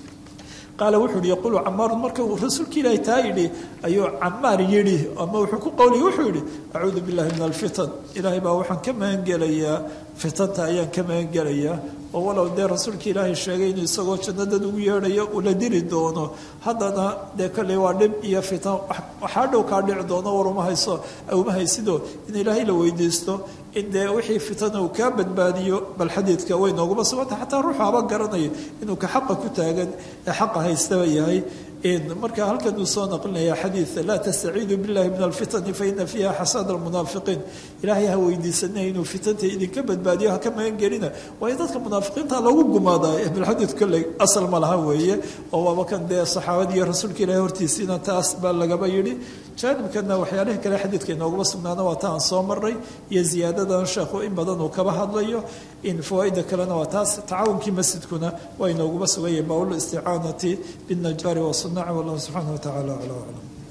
qaala wuxuu yihi yaqulu camaarun marka uu rasuulka ilaahi taa yidhi ayuu camaar yidhi ama wuxuu ku qowliya wuxuu yidhi acuudu billahi min alfitan ilaahay baa waxaan ka magangelayaa fitanta ayaan ka magangelayaa oo walow dee rasuulka ilaahay sheegay inuu isagoo jannadad ugu yeedhayo uu la dili doono haddana dee kolley waa dhib iyo fitan waxaa dhow kaa dhici doono war uma hayso uma haysido in ilaahay la weydiisto in dee wixii fitana uu kaa badbaadiyo bal xadiidka way nooguma suganta xataa ruuxu haba garanayo inuu ka xaqa ku taagan ee xaqa haystaba yahay marka halkan uu soo naqlinaya xadiida laa tastaciidu billahi min alfitani faina fiiha xasad almunaafiqiin ilaahay ha weydiisanay inuu fitanta idinka badbaadiyo haka magan gelina waayo dadka munaafiqiinta lagu gumaadaa bilxadiid kolley asal ma laha weeye oo waaba kan dee saxaabadii iyo rasuulka ilahi hortiisiina taas baa lagaba yidhi jaanibkana waxyaalihii kale xadiidka inooguma sugnaana waa ta aan soo maray iyo ziyaadadan sheekhu in badan uu kaba hadlayo in fawaaida kalena waa taas tacaawunkii masjidkuna waa inooguma sugaya bawl isticaanati binajaari wasunaci wallahu subxaana wa tacala acla aclam